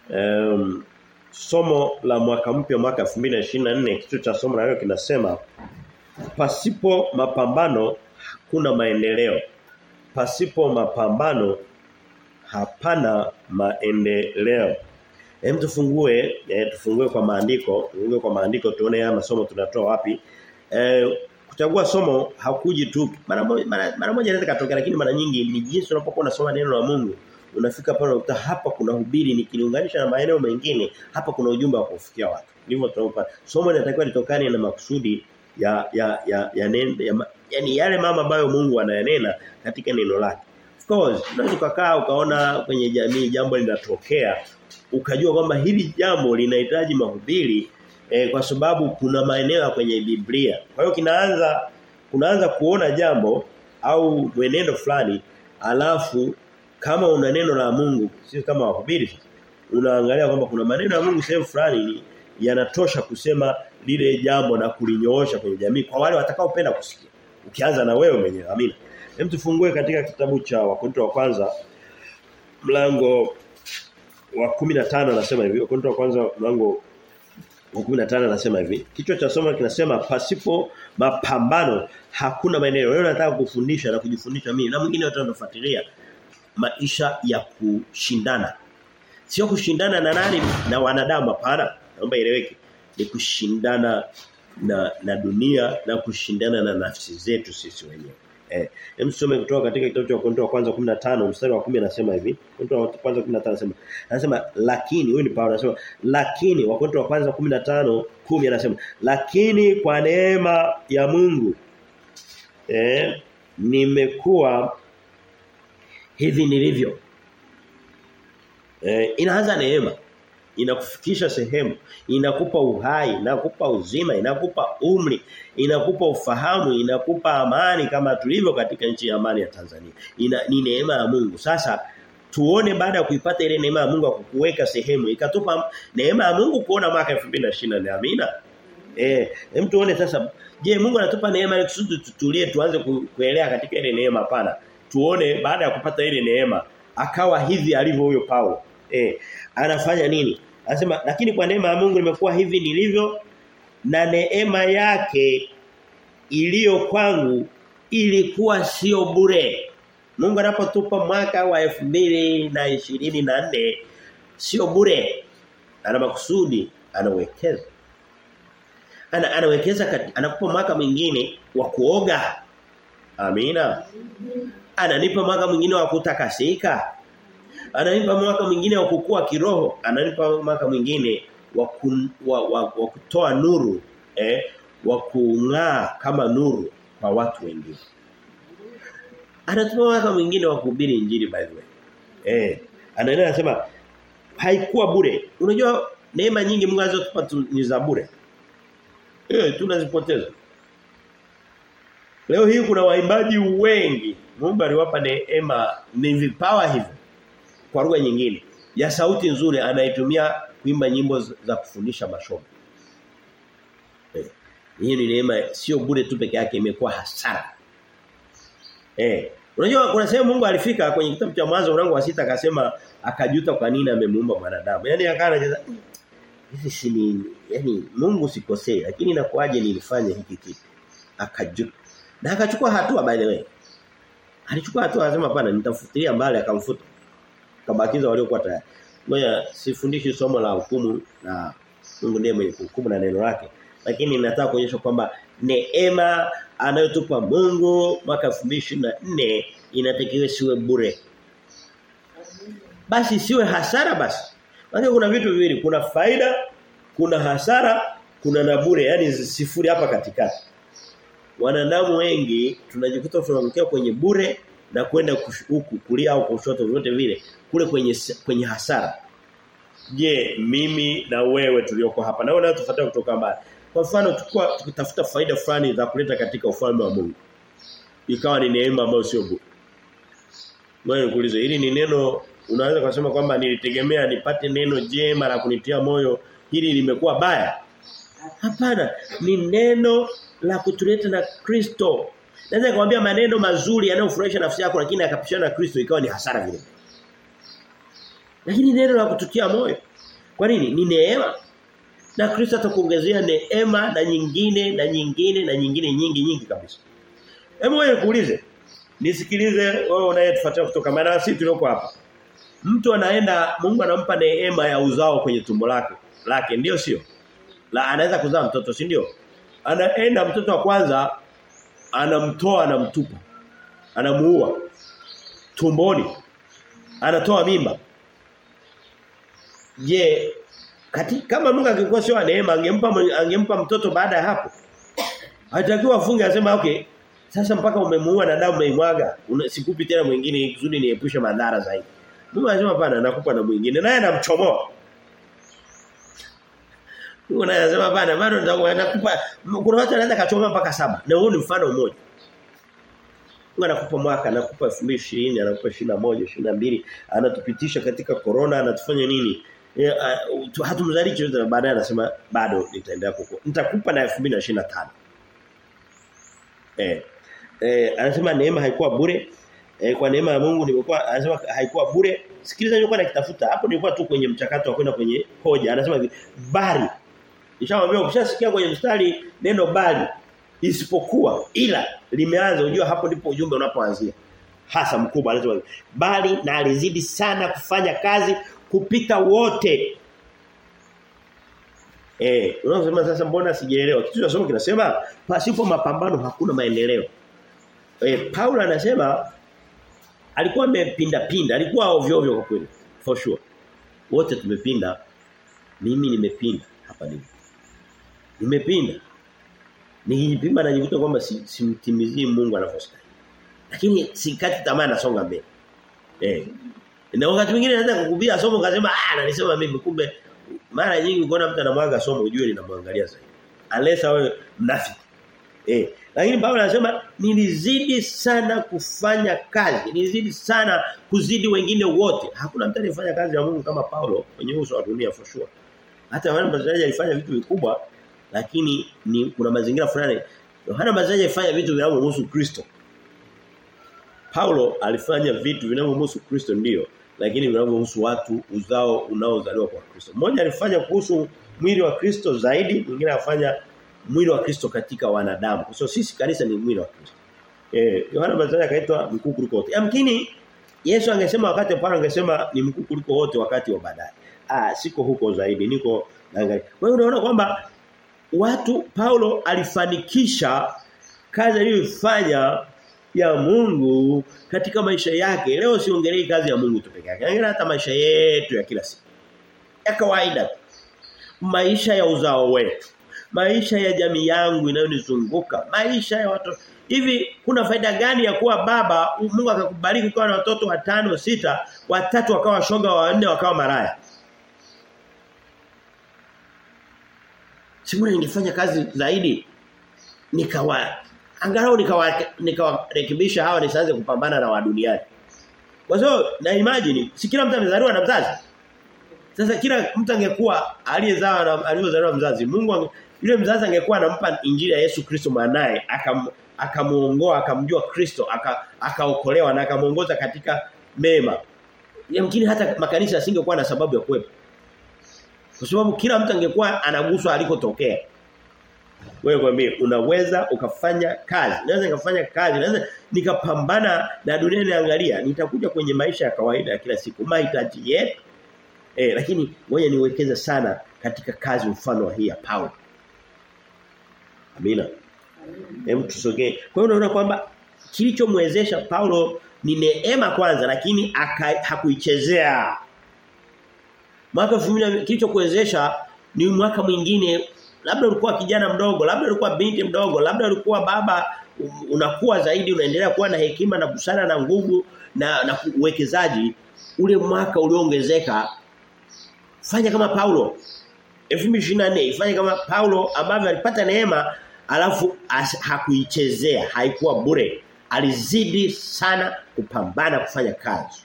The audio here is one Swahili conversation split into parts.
Um, somo la mwaka mpya mwaka 2024 kichwa cha somo la leo kinasema pasipo mapambano hakuna maendeleo. Pasipo mapambano hapana maendeleo. Hem tufungue eh, tufungue kwa maandiko, tufungue kwa maandiko tuone haya masomo tunatoa wapi. Eh, kuchagua somo hakuji tu mara moja mara, mara moja inaweza katokea lakini mara nyingi ni jinsi unapokuwa unasoma neno la Mungu unafika pale unakuta hapa kuna hubiri nikilinganisha na maeneo mengine hapa kuna ujumbe wa kufikia watu. Ndivyo tunapata. Somo linatakiwa litokane na makusudi ya ya ya ya, nen, ya yani yale mama ambayo Mungu anayanena katika neno lake. Of course, unaweza ukakaa ukaona kwenye jamii jambo linatokea ukajua kwamba hili jambo linahitaji mahubiri eh, kwa sababu kuna maeneo kwenye Biblia. Kwa hiyo kinaanza kunaanza kuona jambo au mwenendo fulani alafu kama una neno la Mungu sio kama wahubiri unaangalia kwamba kuna maneno ya Mungu sehemu fulani yanatosha kusema lile jambo na kulinyoosha kwenye jamii kwa wale watakaopenda kusikia. Ukianza na wewe mwenyewe. Amina. Hem tufungue katika kitabu cha Wakorintho wa kwanza mlango wa 15 anasema hivi. Wakorintho wa kwanza mlango wa 15 anasema hivi. Kichwa cha somo kinasema pasipo mapambano hakuna maendeleo. Leo nataka kufundisha na kujifundisha mimi na mwingine wote wanafuatilia maisha ya kushindana. Sio kushindana na nani na wanadamu hapana. Naomba ieleweke. Ni kushindana na na dunia na kushindana na nafsi zetu sisi wenyewe. Eh, msome kutoka katika kitabu cha Wakorintho wa kwanza 15 mstari wa 10 anasema hivi. Wakorintho wa kwanza 15 anasema anasema lakini huyu ni Paulo anasema lakini Wakorintho wa kwanza 15 10 anasema lakini kwa neema ya Mungu eh nimekuwa hivi nilivyo. Eh, inaanza neema. Inakufikisha sehemu, inakupa uhai, inakupa uzima, inakupa umri, inakupa ufahamu, inakupa amani kama tulivyo katika nchi ya amani ya Tanzania. Ina, ni neema ya Mungu. Sasa tuone baada ya kuipata ile neema ya Mungu ya kukuweka sehemu, ikatupa neema ya Mungu kuona mwaka 2024. Amina. Eh, hem tuone sasa je, Mungu anatupa neema ili kusudi tutulie tuanze kuelea katika ile neema pana. Tuone baada ya kupata ile neema akawa hivi alivyo huyo Paulo. Eh, anafanya nini? Anasema lakini kwa neema ya Mungu nimekuwa hivi nilivyo na neema yake iliyo kwangu ilikuwa sio bure. Mungu anapotupa mwaka wa 2024 sio bure. Ana makusudi, anawekeza. Ana anawekeza anakupa mwaka mwingine wa kuoga. Amina. Ananipa mwaka mwingine wa kutakasika. Ananipa mwaka mwingine wa kukua kiroho, ananipa mwaka mwingine wa, kun, wa, wa, wa kutoa nuru, eh, wa kung'aa kama nuru kwa watu wengine. Anatupa mwaka mwingine wa kuhubiri injili by the way. Eh, anaendelea anasema haikuwa bure. Unajua neema nyingi Mungu alizotupa ni za bure. Eh, tunazipoteza. Leo hii kuna waimbaji wengi. Mungu aliwapa neema ni vipawa hivyo kwa lugha nyingine ya sauti nzuri anaitumia kuimba nyimbo za kufundisha masomo. Eh. Hii ni neema sio bure tu peke yake imekuwa hasara. Eh. Unajua kuna sehemu Mungu alifika kwenye kitabu cha mwanzo mlango wa sita akasema akajuta kwa nini amemuumba mwanadamu. Yaani akawa anacheza hivi si ni yani Mungu sikosei lakini inakuaje nilifanya hiki kitu. Akajuta. Na akachukua hatua by the way. Alichukua hatua akasema hapana nitafutilia mbali akamfuta kabakiza waliokuwa tayari. Ngoja sifundishi somo la hukumu na Mungu ndiye mwenye hukumu na neno lake. Lakini nataka kuonyesha kwamba neema anayotupa Mungu mwaka 2024 inatakiwa siwe bure. Basi siwe hasara basi. Maana kuna vitu viwili, kuna faida, kuna hasara, kuna na bure, yani sifuri hapa katikati. Wanadamu wengi tunajikuta tunaangukia kwenye bure na kwenda huku kulia au kushoto vyote vile kule kwenye kwenye hasara. Je, mimi na wewe tulioko hapa na wewe tufuata kutoka mbali. Kwa mfano tukua tukitafuta faida fulani za kuleta katika ufalme wa Mungu. Ikawa ni neema ambayo sio bure. Wewe nikuulize hili ni neno unaweza kusema kwamba nilitegemea nipate neno jema la kunitia moyo hili limekuwa baya. Hapana, ni neno la kutuleta na Kristo. Naweza kumwambia maneno mazuri yanayofurahisha nafsi yako lakini akapishana na Kristo ikawa ni hasara vile. Lakini neno la kututia moyo. Kwa nini? Ni neema. Na Kristo atakuongezea neema na nyingine na nyingine na nyingine nyingi nyingi kabisa. Hebu wewe kuulize. Nisikilize wewe unayetufuatia kutoka maana sisi tulioko hapa. Mtu anaenda Mungu anampa neema ya uzao kwenye tumbo lake. Lake ndio sio? La anaweza kuzaa mtoto, si ndio? Anaenda mtoto wa kwanza anamtoa anamtupa. Anamuua tumboni. Anatoa mimba. Je, kati kama Mungu angekuwa sio neema angempa angempa mtoto baada ya hapo. Hatakiwa afunge asema okay sasa mpaka umemuua na damu umeimwaga sikupi tena mwingine kusudi niepushe madhara zaidi. Mungu anasema hapana nakupa na mwingine naye anamchomoa. Mungu naye anasema hapana bado nakupa kuna watu wanaweza kachoma mpaka saba na huo ni mfano mmoja. Mungu anakupa mwaka anakupa 2020 anakupa 21 22 anatupitisha katika corona anatufanya nini? E, uh, hatumzaliki chochote baadaye anasema bado nitaendelea kukua. Nitakupa na 2025. Eh. Eh anasema neema haikuwa bure. Eh, kwa neema ya Mungu nimekuwa anasema haikuwa bure. Sikiliza nilikuwa nakitafuta. Hapo nilikuwa tu kwenye mchakato wa kwenda kwenye hoja. Anasema hivi, bali. Nishamwambia ukishasikia kwenye mstari neno bali isipokuwa ila limeanza unajua hapo ndipo ujumbe unapoanzia. Hasa mkubwa anasema bali na alizidi sana kufanya kazi kupita wote. Eh, unasema sasa mbona sijaelewa? Kitu cha somo kinasema pasipo mapambano hakuna maendeleo. Eh, Paulo anasema alikuwa amepinda pinda, alikuwa ovyo ovyo kwa kweli. For sure. Wote tumepinda. Mimi nimepinda hapa nini? Nimepinda. Nikijipima najikuta kwamba simtimizii si Mungu anavyostahili. Lakini sikati tamaa nasonga mbele. Eh. Na wakati mwingine naweza kukubia somo kasema ah nanisema mimi kumbe mara nyingi ukiona mtu anamwaga somo ujue linamwangalia zaidi. Unless awe mnafiki. Eh, lakini Paulo anasema nilizidi sana kufanya kazi. Nilizidi sana kuzidi wengine wote. Hakuna mtu anayefanya kazi ya Mungu kama Paulo kwenye uso wa dunia for sure. Hata Yohana Mbatizaji alifanya vitu vikubwa lakini ni kuna mazingira fulani Yohana Mbatizaji alifanya vitu vinavyomhusu Kristo. Paulo alifanya vitu vinavyomhusu Kristo ndio lakini vinavyohusu watu uzao unaozaliwa kwa Kristo. Mmoja alifanya kuhusu mwili wa Kristo zaidi, mwingine afanya mwili wa Kristo katika wanadamu. Kwa so, sisi kanisa ni mwili wa Kristo. Eh, Yohana Mbatizaji akaitwa mkuu kuliko wote. Yamkini Yesu angesema wakati Paulo angesema ni mkuu kuliko wote wakati wa baadaye. Ah, siko huko zaidi, niko naangalia. Kwa hiyo unaona kwamba watu Paulo alifanikisha kazi aliyofanya ya Mungu katika maisha yake. Leo siongelei kazi ya Mungu tu peke yake. Angalia hata maisha yetu ya kila siku. Ya kawaida. Maisha ya uzao wetu. Maisha ya jamii yangu inayonizunguka. Maisha ya watu. Hivi kuna faida gani ya kuwa baba Mungu akakubariki ukawa na watoto watano sita, watatu wakawa shoga, wanne wakawa maraya? Simu ningefanya kazi zaidi nikawa angalau nikawa nikawarekebisha hawa nisianze kupambana na wa duniani. Kwa sababu na imagine si kila mtu amezaliwa na mzazi. Sasa kila mtu angekuwa aliyezaa na aliyozaliwa mzazi, Mungu ange, yule mzazi angekuwa anampa injili ya Yesu Kristo mwanae akam akamuongoa akamjua Kristo akaokolewa na akamuongoza katika mema. Yamkini hata makanisa yasingekuwa na sababu ya kuwepo. Kwa sababu kila mtu angekuwa anaguswa alikotokea. Wewe kwambie unaweza ukafanya kazi. Naweza nikafanya kazi, naweza nikapambana na dunia niangalia. Nitakuja kwenye maisha ya kawaida ya kila siku, mahitaji yetu. Eh, lakini ngoja niwekeze sana katika kazi mfano wa hii ya Paulo. Amina. Hem tusogee. Kwa hiyo unaona kwamba kilichomwezesha Paulo ni neema kwanza lakini hakuichezea. Mwaka 2000 kilichokuwezesha ni mwaka mwingine labda ulikuwa kijana mdogo, labda ulikuwa binti mdogo, labda ulikuwa baba unakuwa zaidi unaendelea kuwa na hekima na busara na nguvu na na uwekezaji ule mwaka ulioongezeka fanya kama Paulo 2024 ifanye kama Paulo ambavyo alipata neema alafu hakuichezea haikuwa bure alizidi sana kupambana kufanya kazi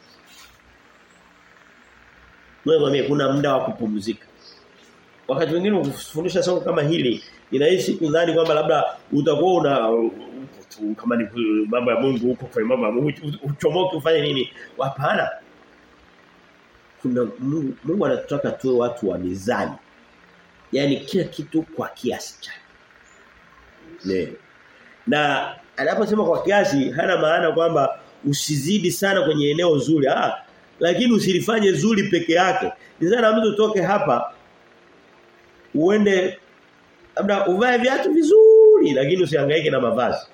wewe kuna muda wa kupumzika wakati mwingine ukifundisha somo kama hili inahisi kudhani kwamba labda utakuwa una kama ni mambo ya Mungu huko kwa mambo ya Mungu uchomoke ufanye nini hapana kuna Mungu, Mungu anataka tuwe watu wa mizani. Yaani kila kitu kwa kiasi chake. Ne. Na anaposema kwa kiasi hana maana kwamba usizidi sana kwenye eneo zuri. Ah, lakini usilifanye zuri peke yake. Ni sana mtu utoke hapa uende labda uvae viatu vizuri lakini usihangaike na mavazi.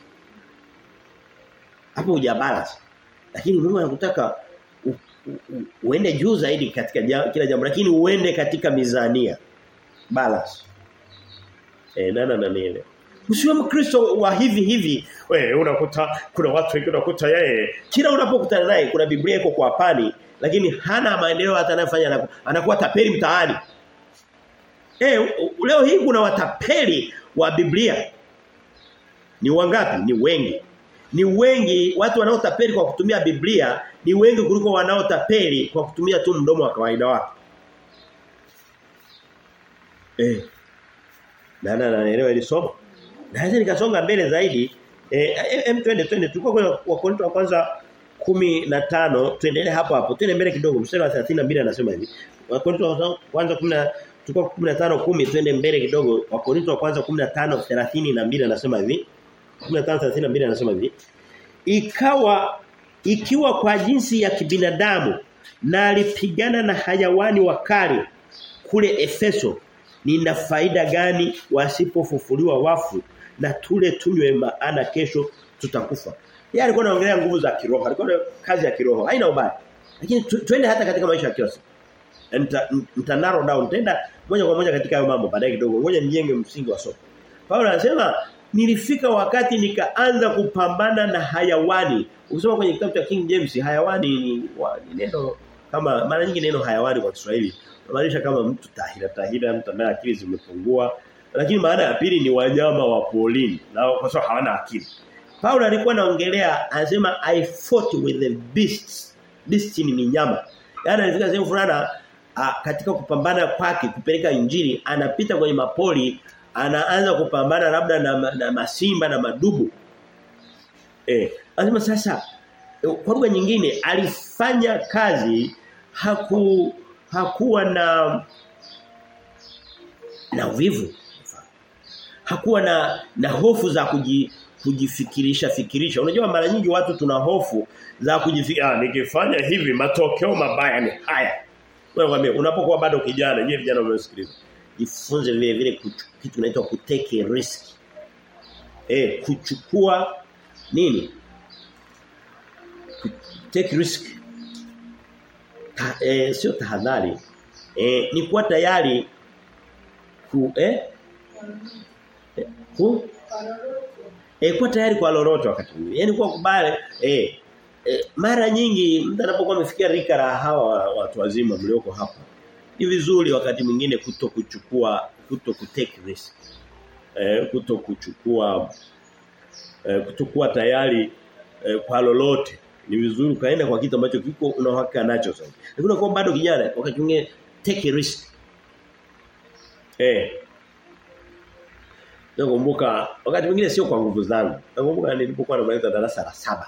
Hapo hujabalance. Lakini Mungu anakutaka u, u, u, uende juu zaidi katika jam, kila jambo lakini uende katika mizania. Balance. Eh nana na nile. Usiwe mkristo wa hivi hivi. Wewe unakuta kuna watu wengi unakuta yeye kila unapokutana naye kuna Biblia iko kwa pani lakini hana maendeleo hata anayofanya anakuwa tapeli mtaani. Eh leo hii kuna watapeli wa Biblia. Ni wangapi? Ni wengi. Ni wengi watu wanaotapeli kwa kutumia Biblia ni wengi kuliko wanaotapeli kwa kutumia tu mdomo wa kawaida wake. Eh. Na na naelewa hili somo. Naweza nikasonga mbele zaidi. Eh em twende twende tulikuwa kwenye Wakorintho wa kwanza 15 tuendelee hapo hapo. Twende mbele kidogo mstari wa 32 anasema hivi. Wakorintho wa kwanza 10 tulikuwa 15 10 twende mbele kidogo. Wakorintho wa kwanza 15 32 anasema hivi. 15 32 anasema hivi. Ikawa ikiwa kwa jinsi ya kibinadamu na alipigana na hayawani wakali kule Efeso nina faida gani wasipofufuliwa wafu na tule tunywe maana kesho tutakufa. Yeye alikuwa anaongelea nguvu za kiroho, alikuwa na kazi ya kiroho. Haina ubaya. Lakini twende hata katika maisha ya kila siku. Nita, nita narrow down tenda moja kwa moja katika hayo mambo baadaye kidogo. Ngoja nijenge msingi wa somo. Paulo anasema nilifika wakati nikaanza kupambana na hayawani. Ukisoma kwenye kitabu cha King James hayawani ni, wa, ni neno kama mara nyingi neno hayawani kwa Kiswahili maanisha kama mtu tahira tahira mtu ambaye akili zimepungua lakini maana ya pili ni wanyama wa polini na kwa sababu hawana akili. Paulo alikuwa anaongelea anasema I fought with the beasts. Beast ni minyama. Yaani alifika sehemu fulani katika kupambana kwake kupeleka injili anapita kwenye mapoli anaanza kupambana labda na, na masimba na madubu. Eh, anasema sasa kwa lugha nyingine alifanya kazi haku hakuwa na na uvivu. Hakuwa na na hofu za kuji, kujifikirisha fikirisha. Unajua mara nyingi watu tuna hofu za kujifikiria ah, nikifanya hivi matokeo mabaya ni haya. Wewe mwambie unapokuwa bado kijana, nyie vijana mnaosikiliza. Jifunze vile vile kitu kinaitwa kutake risk. Eh, kuchukua nini? Take risk. Ta, eh, sio tahadhari. Eh, ni kuwa tayari ku eh ku eh kuwa tayari kwa lolote wakati mwingine. Yaani kuwa kubali eh, eh mara nyingi mtu anapokuwa amefikia rika la hawa watu wazima mlioko hapa. Ni vizuri wakati mwingine kuto kuchukua kuto kutake risk. Eh kuto kuchukua eh, kutokuwa tayari eh, kwa lolote. Ni vizuri kaenda kwa kitu ambacho kiko una uhakika nacho sasa. Lakini unakuwa bado kijana wakati mwingine take a risk. Eh. Nakumbuka wakati mwingine sio kwa nguvu zangu. Nakumbuka nilipokuwa namaliza darasa la saba.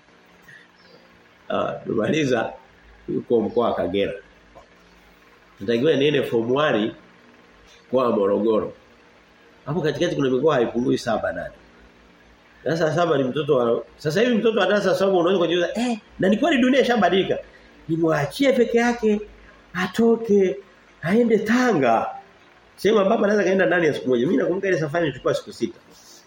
Ah, nimaliza yuko mkoa wa Kagera. Natakiwa niende form 1 kwa Morogoro. Hapo katikati kuna mikoa haipungui saba nane. Darasa saba ni mtoto wa sasa hivi mtoto wa darasa saba unaweza kujiuliza eh na ni kweli dunia ishabadilika. Nimwachie peke yake atoke aende Tanga. Sema baba anaweza kaenda ndani ya siku moja. Mimi nakumbuka ile safari ilichukua siku sita.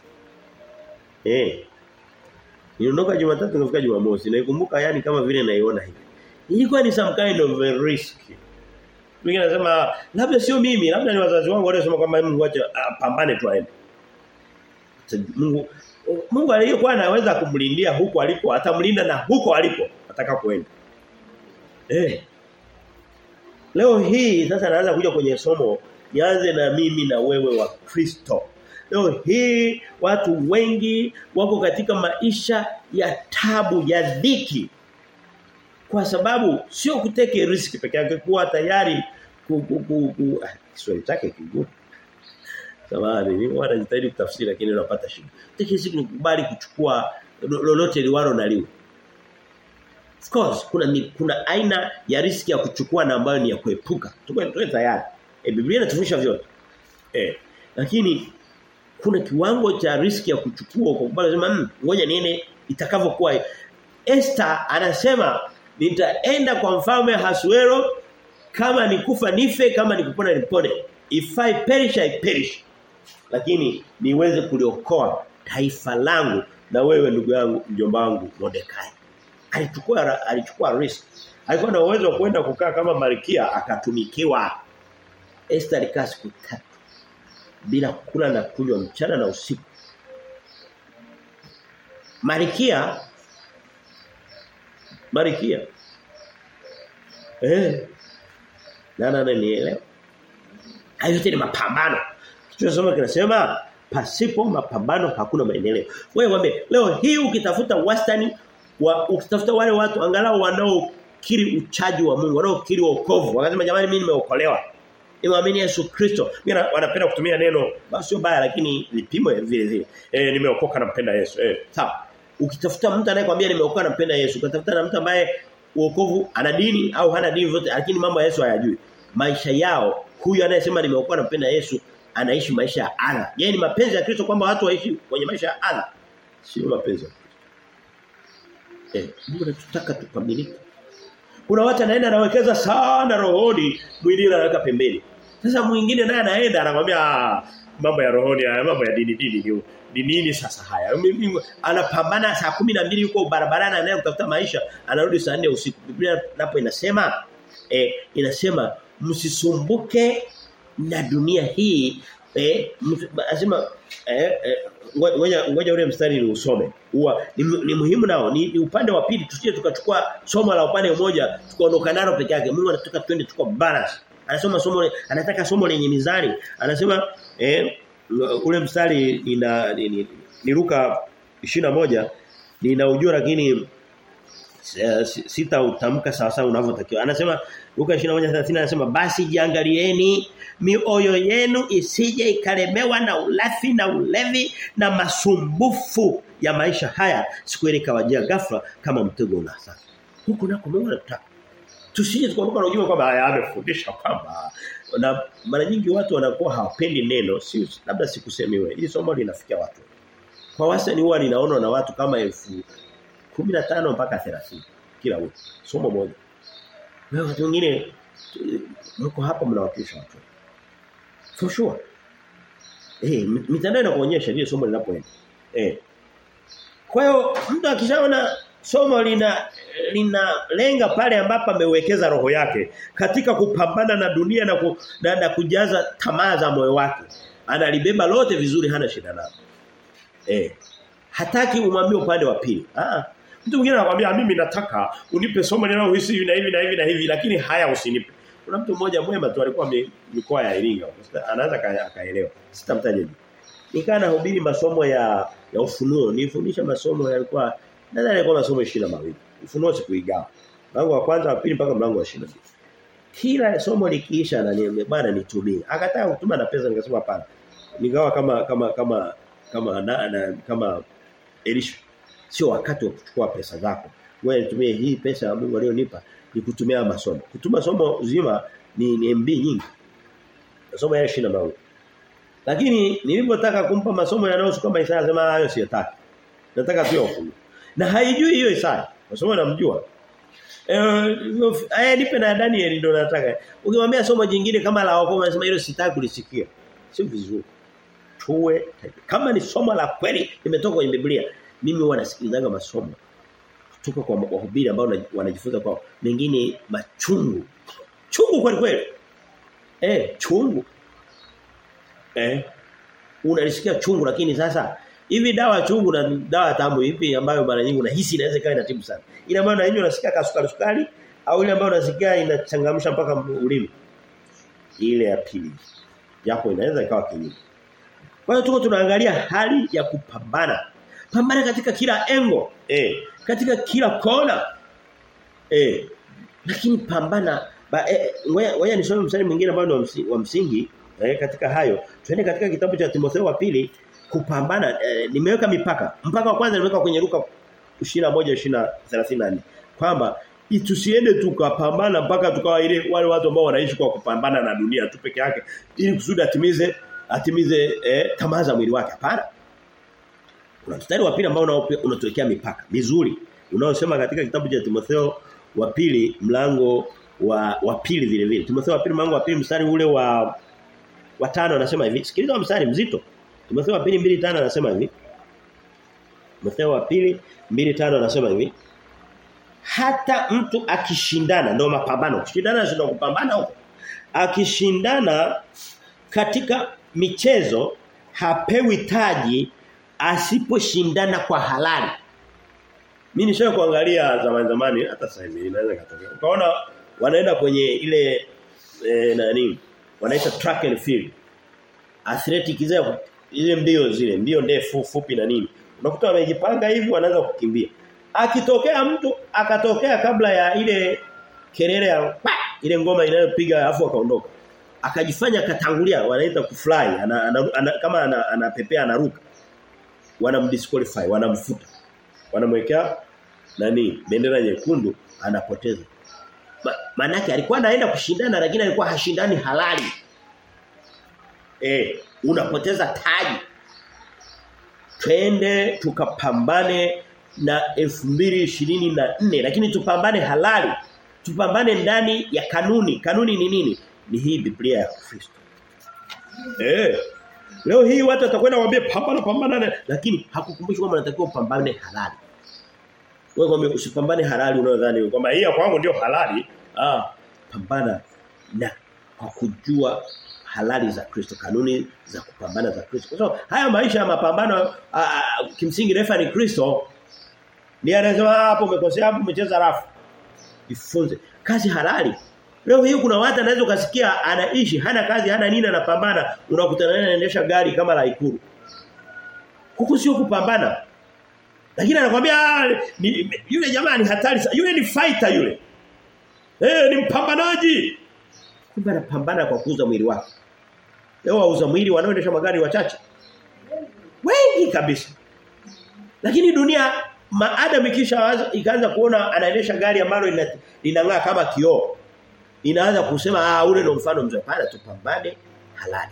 Eh. Niliondoka Jumatatu nikafika Jumamosi. Naikumbuka yani kama vile naiona hivi. Ilikuwa ni some kind of a risk. Mwingine anasema labda sio mimi, labda ni wazazi wangu waliosema kwamba Mungu acha pambane tu aende. Mungu Mungu aliyekuwa anaweza kumlindia huko alipo, atamlinda na huko alipo atakapoenda. Eh. Leo hii sasa naanza kuja kwenye somo nianze na mimi na wewe wa Kristo. Leo hii watu wengi wako katika maisha ya tabu ya dhiki. Kwa sababu sio kuteke risk peke yake kuwa tayari ku, ku, ku, ku Kiswahili chake kigumu. Samahani, ni wana jitahidi kutafsiri lakini unapata shida. Take risk ni kubali kuchukua lolote liwalo na liwe. Of course kuna mi, kuna aina ya riski ya kuchukua na ambayo ni ya kuepuka. Tuko tuko tayari. E, Biblia inatufundisha vyote. Eh. Lakini kuna kiwango cha riski ya kuchukua kwa sababu sema mmm, ngoja niene itakavyokuwa. Esther anasema nitaenda kwa mfalme Hasuero kama nikufa nife kama nikupona nipone. If I perish I perish. Lakini niweze kuliokoa taifa langu na wewe ndugu yangu mjomba wangu Mordekai. Alichukua alichukua risk. Alikuwa na uwezo wa kwenda kukaa kama malkia akatumikiwa. Esther alikaa siku tatu bila kula na kunywa mchana na usiku. Malkia Malkia Eh. Nana nanielewa. Hayo yote ni mapambano. Tunasoma kinasema pasipo mapambano hakuna maendeleo. Wewe mwambie leo hii ukitafuta wastani wa ukitafuta wale watu angalau wanaokiri uchaji wa Mungu, wanaokiri wokovu. Wakasema jamani mimi nimeokolewa. Nimeamini Yesu Kristo. Mimi wanapenda kutumia neno basi sio baya lakini vipimo vile vile. Eh nimeokoka nampenda Yesu. Eh sawa. Ukitafuta mtu anayekwambia nimeokoka nampenda Yesu, ukatafuta na mtu ambaye wokovu ana dini au hana dini zote lakini mambo ya Yesu hayajui. Maisha yao huyu anayesema nimeokoka nampenda Yesu anaishi maisha ya adha. Yeye ni mapenzi ya Kristo kwamba watu waishi kwenye maisha ya adha. Sio mapenzi ya Kristo. Eh, Mungu anatutaka tukamilike. Kuna watu anaenda anawekeza sana rohoni, mwingine anaweka pembeni. Sasa mwingine naye anaenda anakuambia mambo ya rohoni haya, mambo ya dini dini ni ni nini sasa haya? Anapambana saa kumi na mbili yuko barabarani anaenda kutafuta maisha, anarudi saa 4 usiku. Biblia napo inasema eh, inasema msisumbuke na dunia hii eh anasema eh, eh ngoja ngoja ule mstari ni usome. Huwa ni, ni muhimu nao ni, ni upande wa pili tusije tukachukua somo la upande mmoja tukaondoka nalo peke yake. Mungu anataka twende tuko balance. Anasema somo anataka somo lenye mizani. Anasema eh ule mstari ina ni, ni, ni Luka 21 ninaujua lakini sita utamka sawa sawa unavyotakiwa. Anasema Luka 21:30 anasema basi jiangalieni mioyo yenu isije ikalemewa na ulafi na ulevi na masumbufu ya maisha haya siku ile kawajia ghafla kama mtego unasa. Huko nako Mungu anataka. Tusije tukaondoka na ujumbe kwamba haya amefundisha kwamba na mara nyingi watu wanakuwa hawapendi neno si labda sikusemiwe. Hili somo linafikia watu. Kwa wastani huwa linaonwa na watu kama elfu 15 mpaka 30 kila wiki. Somo moja. Na watu wengine mko hapa mnawakilisha watu. For sure. Eh, mitandao inakuonyesha vile somo linapoenda. Eh. Kwa hiyo mtu akishaona somo lina linalenga pale ambapo amewekeza roho yake katika kupambana na dunia na, ku, na, na kujaza tamaa za moyo wake. Analibeba lote vizuri hana shida nalo. Eh. Hataki umwambie upande wa pili. Ah. Mtu mwingine anakuambia mimi nataka unipe somo linalohisi hivi na hivi na hivi na hivi lakini haya usinipe. Kuna mtu mmoja mwema tu alikuwa mikoa ya Iringa. Anaweza akaelewa. Sitamtaja jina. Nikaa nahubiri masomo ya ya ufunuo. Nifundisha masomo yalikuwa nadhani yalikuwa masomo 22. Ufunuo sikuigawa. Mlango wa kwanza wa pili mpaka mlango wa 22. Kila somo likiisha ananiambia bwana nitumie. Akataka kutuma na pesa nikasema hapana. Nigawa kama kama kama kama na, na, kama Elisha. Sio wakati wa kuchukua pesa zako. Wewe nitumie hii pesa ya Mungu aliyonipa ni kutumia masomo. Kutuma somo zima ni, ni MB nyingi. Masomo ya 20 mawili. Lakini nilipotaka kumpa masomo yanayohusu kama Isaya sema hayo siyataki. Nataka pia ufunuo. Na haijui hiyo Isaya. Masomo namjua. Eh eh nipe na Daniel ndio nataka. Ukimwambia somo jingine kama la wokovu anasema hilo sitaki kulisikia. Sio vizuri. Tuwe kama ni somo la kweli limetoka kwenye Biblia. Mimi huwa nasikilizaga masomo kutoka kwa wahubiri ambao wanajifunza kwa mengine machungu. Chungu kweli kweli. Eh, chungu. Eh. Unalisikia chungu lakini sasa hivi dawa chungu na dawa tamu ipi ambayo mara nyingi unahisi inaweza ikawa inatibu sana. Ile ambayo unainywa unasikia kasukari sukari au ile ambayo unasikia inachangamsha mpaka ulimi. Ile ya pili. Japo inaweza ikawa kinyume. Kwa hiyo tuko tunaangalia hali ya kupambana. Pambana katika kila engo, eh, katika kila kona. Eh. Lakini pambana ba eh, ngoja nisome mstari mwingine ambao ni wa msingi eh, katika hayo. Twende katika kitabu cha Timotheo wa pili kupambana eh, nimeweka mipaka. Mpaka wa kwanza nimeweka kwenye Luka 21 20 34. kwamba tusiende tukapambana mpaka tukawa ile wale watu ambao wanaishi kwa kupambana na dunia tu peke yake ili kusudi atimize atimize eh, tamaa za mwili wake hapana kuna mstari wa pili ambao unatuwekea mipaka mizuri unaosema katika kitabu cha Timotheo wa pili mlango wa wa pili vile vile Timotheo wa pili mlango wa pili mstari ule wa wa tano anasema hivi sikiliza mstari mzito Timotheo wa pili mbili tano anasema hivi Timotheo wa pili mbili tano anasema hivi hata mtu akishindana ndio mapambano kushindana sio kupambana huko akishindana katika michezo hapewi taji asiposhindana kwa halali mimi nishawahi kuangalia zamani zamani hata sasa hivi inaweza katokea ukaona wanaenda kwenye ile e, nani wanaita track and field athletic zile ile mbio zile mbio ndefu fupi na nini unakuta wamejipanga hivi wanaanza kukimbia akitokea mtu akatokea kabla ya ile kelele ya pa, ile ngoma inayopiga afu akaondoka akajifanya katangulia wanaita kufly ana, ana, ana, kama anapepea ana anaruka wanamdisqualify wanamfuta wanamwekea nani bendera nyekundu anapoteza Ma, manake alikuwa anaenda kushindana lakini alikuwa hashindani halali eh unapoteza taji twende tukapambane na 2024 lakini tupambane halali tupambane ndani ya kanuni kanuni ni nini ni hii Biblia ya Kristo eh leo hii watu watakwenda waambie pambana pambana lakini hakukumbushi kwamba unatakiwa upambane halali wewe kwamba usipambane halali unayodhani kwamba hii kwangu ndio halali ah pambana na kwa kujua halali za Kristo kanuni za kupambana za Kristo kwa so, haya maisha ya mapambano a, a, kimsingi refa ni Kristo ni anasema hapo umekosea hapo umecheza rafu jifunze kazi halali leo hii kuna watu anaweza ukasikia anaishi hana kazi hana nini anapambana unakutana naye anaendesha gari kama la ikuru huku sio kupambana lakini anakuambia yule jamaa ni hatari yule ni fighter yule eh ni mpambanaji kumbe anapambana kwa kuuza mwili wake leo wauza mwili wanaoendesha magari wachache wengi kabisa lakini dunia maadam ikisha ikaanza kuona anaendesha gari ambalo linang'aa kama kioo inaanza kusema ah ule ndo mfano mzuri pana tupambane halali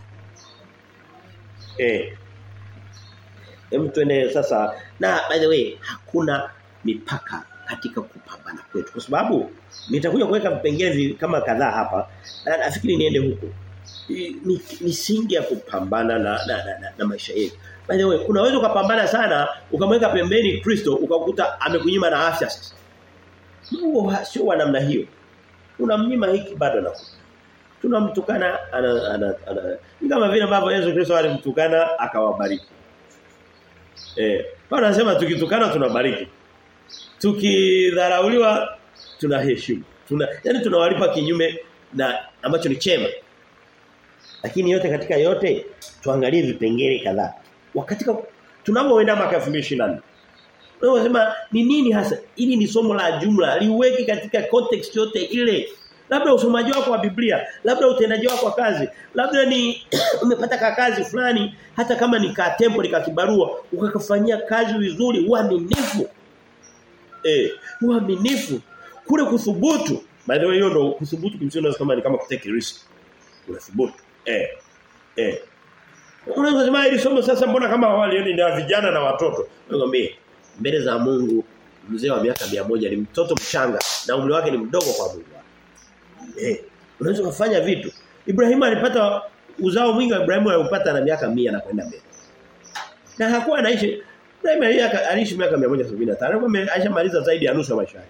eh Hem tuende sasa na by the way hakuna mipaka katika kupambana kwetu kwa sababu nitakuja kuweka vipengele kama kadhaa hapa na nafikiri niende huko misingi ya kupambana na na, na, na, na maisha yetu by the way unaweza ukapambana sana ukamweka pembeni Kristo ukakuta amekunyima na afya sasa Mungu sio wa namna hiyo unamnyima hiki bado na tunamtukana ana, ana, ana, ni kama vile ambavyo Yesu Kristo alimtukana akawabariki eh Paulo anasema tukitukana tunabariki tukidharauliwa tunaheshimu tuna yani tunawalipa kinyume na ambacho ni chema lakini yote katika yote tuangalie vipengele kadhaa wakati tunapoenda mwaka 2024 Unasema ni nini hasa? Ili ni somo la jumla, liweke katika context yote ile. Labda usomaji wako wa Biblia, labda utendaji wako wa kazi, labda ni umepata ka kazi fulani hata kama ni ka tempo ni ka kibarua, ukakafanyia kazi vizuri, uaminifu. Eh, uaminifu. Kule kuthubutu. By the way hiyo ndo kuthubutu kimsingi kama ni kama kutake risk. Unathubutu. Eh. Eh. Unaweza kusema hili somo sasa mbona kama awali ni ya vijana na watoto. Nakwambia mbele za Mungu mzee wa miaka moja ni mtoto mchanga na umri wake ni mdogo kwa Mungu. Eh, unaweza kufanya vitu. Ibrahimu alipata uzao mwingi wa Ibrahimu alipata na miaka 100 na kwenda mbele. Na hakuwa anaishi Ibrahimu aliishi miaka 175. Alikuwa alishamaliza zaidi ya nusu ya maisha yake.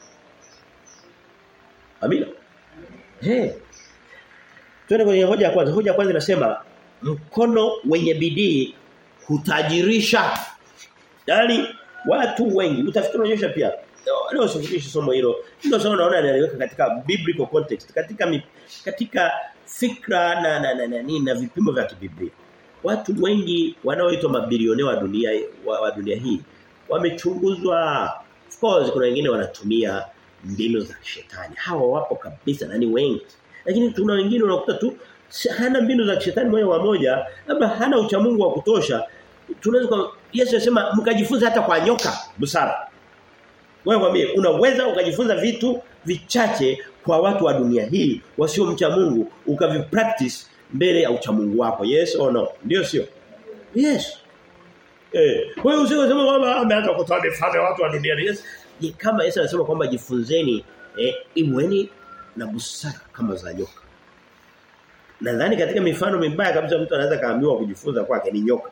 Amina. Eh. Twende kwenye hoja ya kwanza. Hoja ya kwanza inasema mkono wenye bidii hutajirisha. Yaani watu wengi utafikiri unaonyesha pia leo sifundishi somo hilo ndio somo naona analiweka katika biblical context katika mi, katika fikra na na, na, na, na, na vipimo vya kibiblia watu wengi wanaoitwa mabilionea wa dunia wa, wa dunia hii wamechunguzwa of course kuna wengine wanatumia mbinu za shetani hawa wapo kabisa na ni wengi lakini tuna wengine unakuta tu hana mbinu za shetani moja kwa moja labda hana uchamungu wa kutosha tunaweza Yesu anasema mkajifunza hata kwa nyoka busara Wewe kwambie unaweza ukajifunza vitu vichache kwa watu wa dunia hii wasiomcha Mungu ukavipractice mbele ya uchamungu wako. Yes or no? Ndio sio? Yes. Eh, wewe usiseme kwamba ameanza kutoa mifano ya watu wa dunia. Yes. Je, kama Yesu anasema kwamba jifunzeni eh, iweni na busara kama za nyoka. Nadhani katika mifano mibaya kabisa mtu anaweza kaambiwa kujifunza kwake ni nyoka.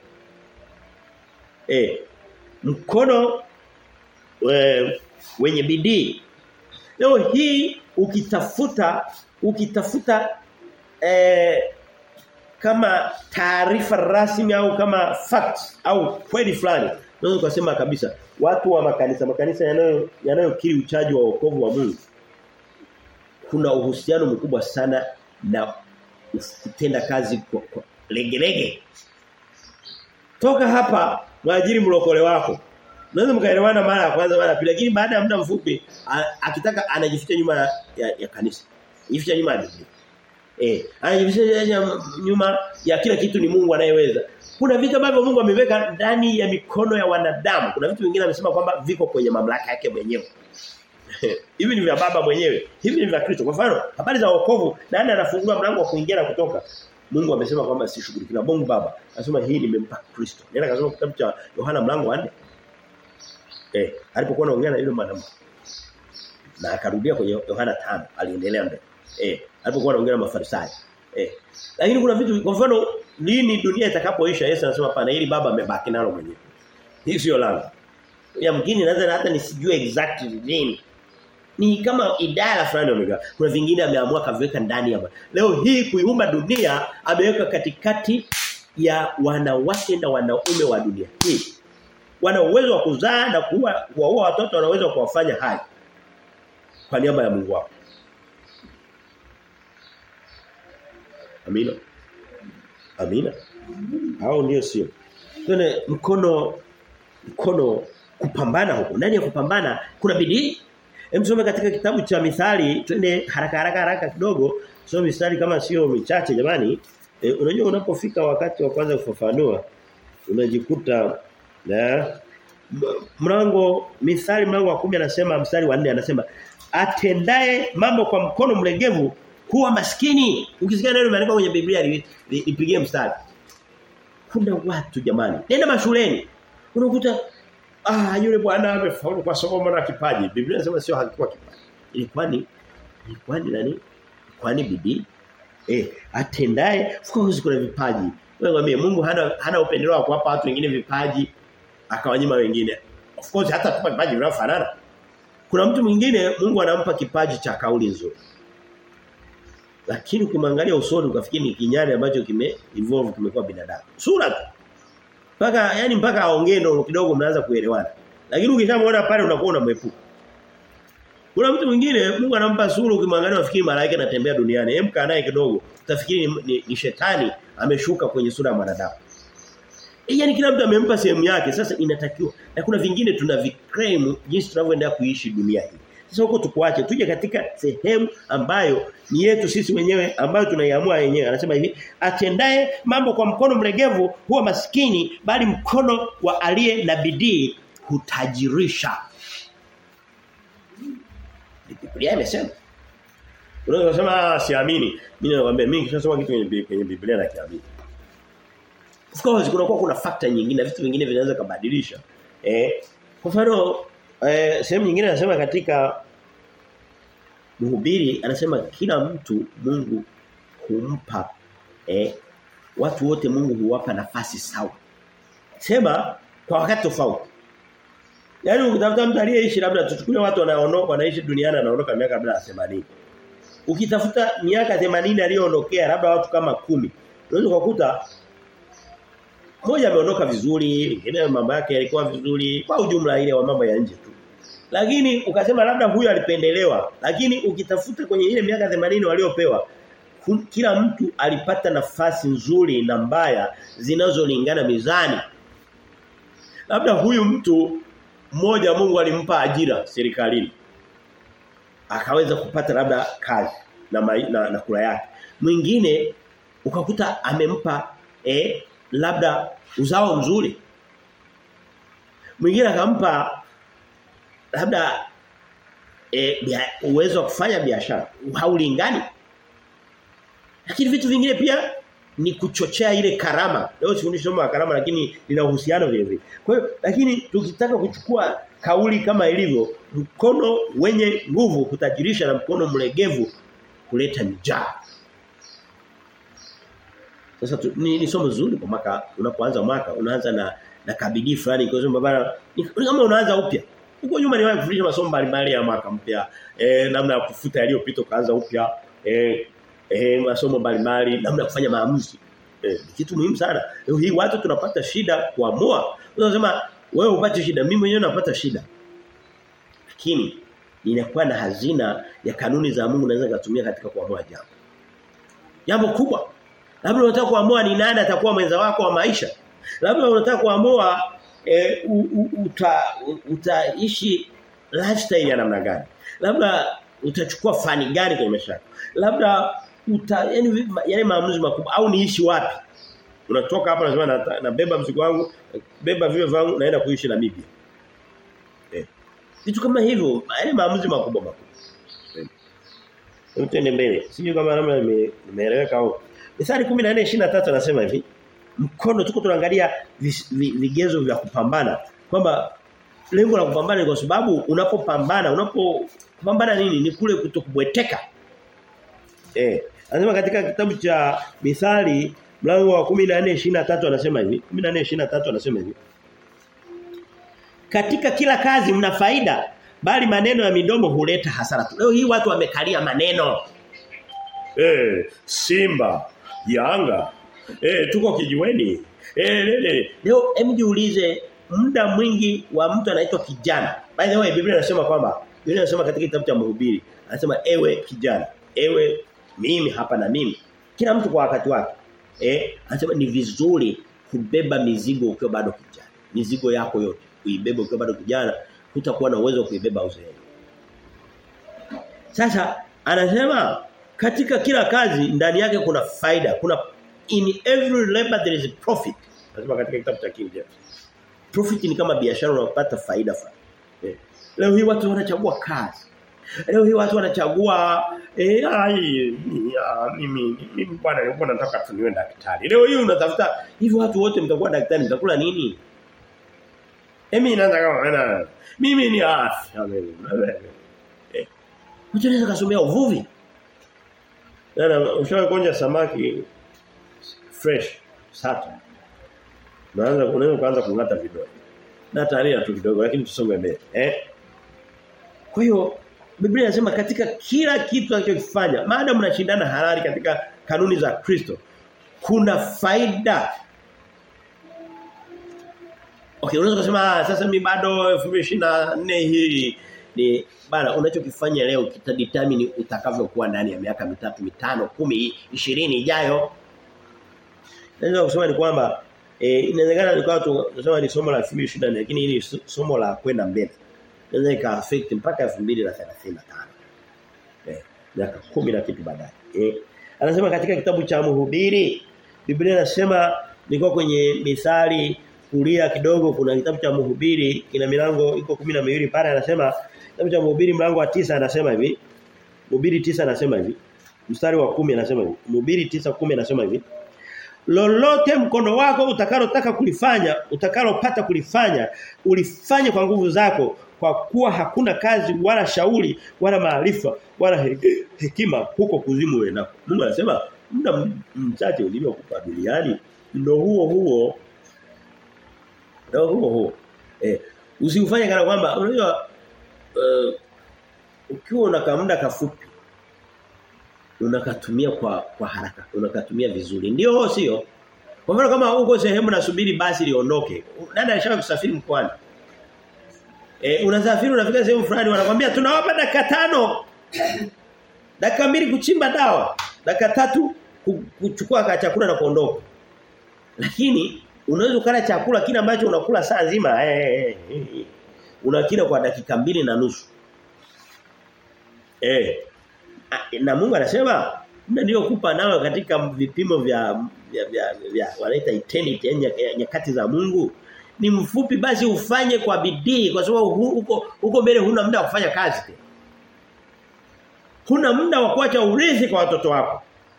Eh, mkono we, wenye bidii. Leo hii ukitafuta ukitafuta eh, kama taarifa rasmi au kama facts au kweli fulani unaweza kusema kabisa watu wa makanisa makanisa yanayo yanayokiri uchaji wa wokovu wa Mungu kuna uhusiano mkubwa sana na kutenda kazi kwa, kwa legelege toka hapa mwajiri mlokole wako Unaweza mkaelewana mara ya kwanza mara ya pili lakini baada ya muda mfupi akitaka anajificha nyuma ya, ya, ya kanisa. Jificha nyuma ya Biblia. Eh, anajificha nyuma ya kila kitu ni Mungu anayeweza. Kuna vitu ambavyo Mungu ameweka ndani ya mikono ya wanadamu. Kuna vitu vingine amesema kwamba viko kwenye mamlaka yake mwenyewe. Hivi ni vya baba mwenyewe. Hivi ni vya Kristo. Kwa mfano, habari za wokovu, nani anafungua mlango wa kuingia na kutoka? Mungu amesema kwamba sishughuliki na Mungu Baba. Anasema hii nimempa Kristo. Nenda kasoma kitabu cha Yohana mlango wa 4. Eh, alipokuwa anaongea na yule mwanamke. Na akarudia kwenye Yohana 5, aliendelea mbele. Eh, alipokuwa anaongea na Mafarisayo. Eh. Lakini kuna vitu kwa mfano lini dunia itakapoisha Yesu anasema pana ili baba amebaki nalo mwenyewe. Hii sio langu. Ya mgini naweza hata nisijue exactly lini. Ni kama idara fulani omega. Kuna vingine ameamua kaviweka ndani ya Leo hii kuiumba dunia ameweka katikati ya wanawake na wanaume wa dunia hii wana uwezo wa kuzaa na kuua kuwaua watoto wana uwezo wa kuwafanya hai kwa niaba ya Mungu wao. Amina. Amina. Hao ndio sio. Tuna mkono mkono kupambana huko. Ndani ya kupambana kuna bidii. Hem katika kitabu cha Mithali twende haraka haraka haraka kidogo. Sio mistari kama sio michache jamani. E, unajua unapofika wakati wa kwanza kufafanua unajikuta na mlango mithali mlango wa 10 anasema mstari wa 4 anasema atendaye mambo kwa mkono mlegevu huwa maskini ukisikia neno limeandikwa kwenye Biblia lipigie mstari kuna watu jamani nenda mashuleni unakuta ah yule bwana amefaulu kwa somo la kipaji Biblia inasema sio hakikuwa kipaji ilikuwa ni ilikuwa ni nani kwani bidii eh atendaye of course kuna vipaji wewe Mungu hana hana upendeleo wa kuwapa watu wengine vipaji akawanyima wengine. Of course hata tupa vipaji vinavyofanana. Kuna mtu mwingine Mungu anampa kipaji cha kauli nzuri. Lakini ukimwangalia usoni ukafikiri ni kinyane ambacho kime evolve kimekuwa binadamu. Sura tu. Paka yani mpaka aongee ndo kidogo mnaanza kuelewana. Lakini ukishamwona pale unakuwa unamwepuka. Kuna mtu mwingine Mungu anampa sura ukimwangalia unafikiri malaika anatembea duniani. Hem kaa naye kidogo utafikiri ni, ni, ni shetani ameshuka kwenye sura ya mwanadamu. E, yani kila mtu amempa sehemu yake. Sasa inatakiwa. Na kuna vingine tuna viclaim jinsi tunavyoendelea kuishi dunia hii. Sasa huko tukuache tuje katika sehemu ambayo ni yetu sisi wenyewe ambayo tunaiamua wenyewe. Anasema hivi, atendaye mambo kwa mkono mlegevu huwa maskini bali mkono wa aliye na bidii hutajirisha. Biblia imesema. Unaweza kusema siamini. Mimi nakwambia mimi kishasoma kitu kwenye kwenye Biblia na kiamini. Of course kuna kwa kuna factor nyingine vitu vingine vinaweza kubadilisha. Eh kwa mfano eh sehemu nyingine anasema katika mhubiri anasema kila mtu Mungu humpa eh watu wote Mungu huwapa nafasi sawa. Sema kwa wakati tofauti. Yaani ukitafuta mtu aliyeishi labda tuchukulie watu wanaondoka wanaishi duniani anaondoka miaka labda 80. Ukitafuta miaka 80 aliyoondokea labda watu kama kumi unaweza kukuta mmoja ameondoka vizuri, mwingine mambo yake yalikuwa vizuri, kwa ujumla ile wa mambo ya nje tu. Lakini ukasema labda huyu alipendelewa, lakini ukitafuta kwenye ile miaka 80 waliopewa kila mtu alipata nafasi nzuri na mbaya zinazolingana mizani. Labda huyu mtu mmoja Mungu alimpa ajira serikalini. Akaweza kupata labda kazi na, ma, na, na kula yake. Mwingine ukakuta amempa eh labda uzao mzuri. Mwingine akampa labda e, bia, uwezo wa kufanya biashara haulingani. Lakini vitu vingine pia ni kuchochea ile karama. Leo sifundishi somo la karama lakini lina uhusiano vile vile. Kwa hiyo lakini tukitaka kuchukua kauli kama ilivyo mkono wenye nguvu kutajirisha na mkono mlegevu kuleta njaa. Sasa tu, ni, ni somo zuri kwa mwaka unapoanza mwaka unaanza na na kabidii fulani kwa sababu bana ni kama unaanza upya. Huko nyuma niwahi kufundisha masomo mbalimbali ya mwaka mpya. Eh namna ya kufuta yaliyopita kaanza upya. Eh eh masomo mbalimbali namna ya kufanya maamuzi. Eh kitu muhimu sana. Leo hii watu tunapata shida kuamua. Unasema wewe upate shida, mimi mwenyewe napata shida. Lakini ninakuwa na hazina ya kanuni za Mungu naweza kutumia katika kuamua jambo. Jambo kubwa. Labda unataka kuamua ni nani atakuwa mwenza wako wa maisha. Labda unataka kuamua e, uta, utaishi lifestyle ya namna gani. Labda utachukua fani gani kwenye maisha yako. Labda uta yani yale maamuzi makubwa au niishi wapi. Unatoka hapa unasema na, nabeba mzigo wangu, beba vile vangu naenda kuishi Namibia. Eh. Vitu kama hivyo, yale maamuzi makubwa makubwa. Eh. Utende mbele. Sijui kama namna nimeeleweka au. Mithali 14:23 anasema hivi. Mkono tuko tunaangalia vigezo vya kupambana kwamba lengo la kupambana ni kwa sababu unapopambana unapopambana nini ni kule kutokubweteka. Eh, anasema katika kitabu cha Mithali mlango wa 14:23 anasema hivi 14:23 anasema hivi Katika kila kazi mna faida bali maneno ya midomo huleta hasara tu. Leo hii watu wamekalia maneno. Eh, Simba, Yanga, eh tuko kijiweni. Eh lele. Leo hem jiulize muda mwingi wa mtu anaitwa kijana. By the way Biblia inasema kwamba Biblia inasema katika kitabu cha Mhubiri anasema ewe kijana, ewe mimi hapa na mimi. Kila mtu kwa wakati wake. Eh, anasema ni vizuri kubeba mizigo ukiwa bado kijana. Mizigo yako yote uibebe ukiwa bado kijana, hutakuwa na uwezo wa kuibeba uzeeni. Sasa anasema katika kila kazi ndani yake kuna faida, kuna in every labor there is a profit. Anasema katika kitabu cha King James. Profit ni kama biashara unapata faida fulani. Eh. Leo hii watu wanachagua kazi. Leo hii watu wanachagua eh ai ya, mimi mimi bwana nilikuwa nataka tu niwe daktari. Leo hii unatafuta hivi watu wote mtakuwa daktari mtakula nini? Emi inaanza kama ana mimi ni afya mimi. Eh. Mtu anaweza kasomea uvuvi. Nana ushawahi kuonja samaki fresh sata. Naanza unaweza kuanza kungata vidole. Na taria tu kidogo lakini tusonge mbele. Eh? Kwa hiyo Biblia inasema katika kila kitu anachokifanya, maadamu mnashindana halali katika kanuni za Kristo, kuna faida. Okay, unaweza kusema sasa mimi bado 2024 hii ni bana unachokifanya leo kitadetermine utakavyokuwa ndani ya miaka mitatu, mitano, kumi, ishirini ijayo. Naweza kusema ni kwamba eh inawezekana ni kwa tunasema ni somo la 2024 lakini hili somo la kwenda mbele inaweza ika affect mpaka 2035. Eh, miaka 10 na kitu baadaye. Eh, anasema katika kitabu cha Mhubiri Biblia inasema niko kwenye Mithali kulia kidogo kuna kitabu cha Mhubiri kina milango iko 12 pale anasema kitabu cha Mhubiri mlango wa tisa anasema hivi. Mhubiri tisa anasema hivi. Mstari wa kumi anasema hivi. Mhubiri tisa kumi anasema hivi. Lolote mkono wako utakalotaka kulifanya, utakalopata kulifanya, ulifanye kwa nguvu zako kwa kuwa hakuna kazi wala shauri wala maarifa wala he, hekima huko kuzimu wewe Mungu anasema muda mchache ulivyokupa duniani ndio huo huo ndio huo huo. Eh usifanye kana kwamba unajua uh, ukiwa una muda kafupi unakatumia kwa kwa haraka unakatumia vizuri ndio sio kwa mfano kama uko sehemu nasubiri basi liondoke nani anashaka kusafiri mkoani Eh unasafiri unafika sehemu fulani wanakuambia tunawapa dakika tano. dakika mbili kuchimba dawa. Dakika tatu kuchukua chakula na kuondoka. Lakini unaweza ukala chakula kile ambacho unakula saa nzima eh, eh, eh. unakila kwa dakika mbili na nusu. Eh. Na Mungu anasema ndio kupa nao katika vipimo vya vya, vya, vya wanaita eternity nyakati za Mungu ni mfupi basi ufanye kwa bidii kwa sababu huko huko mbele huna muda wa kufanya kazi tena. Huna muda wa kuacha urithi kwa watoto wako.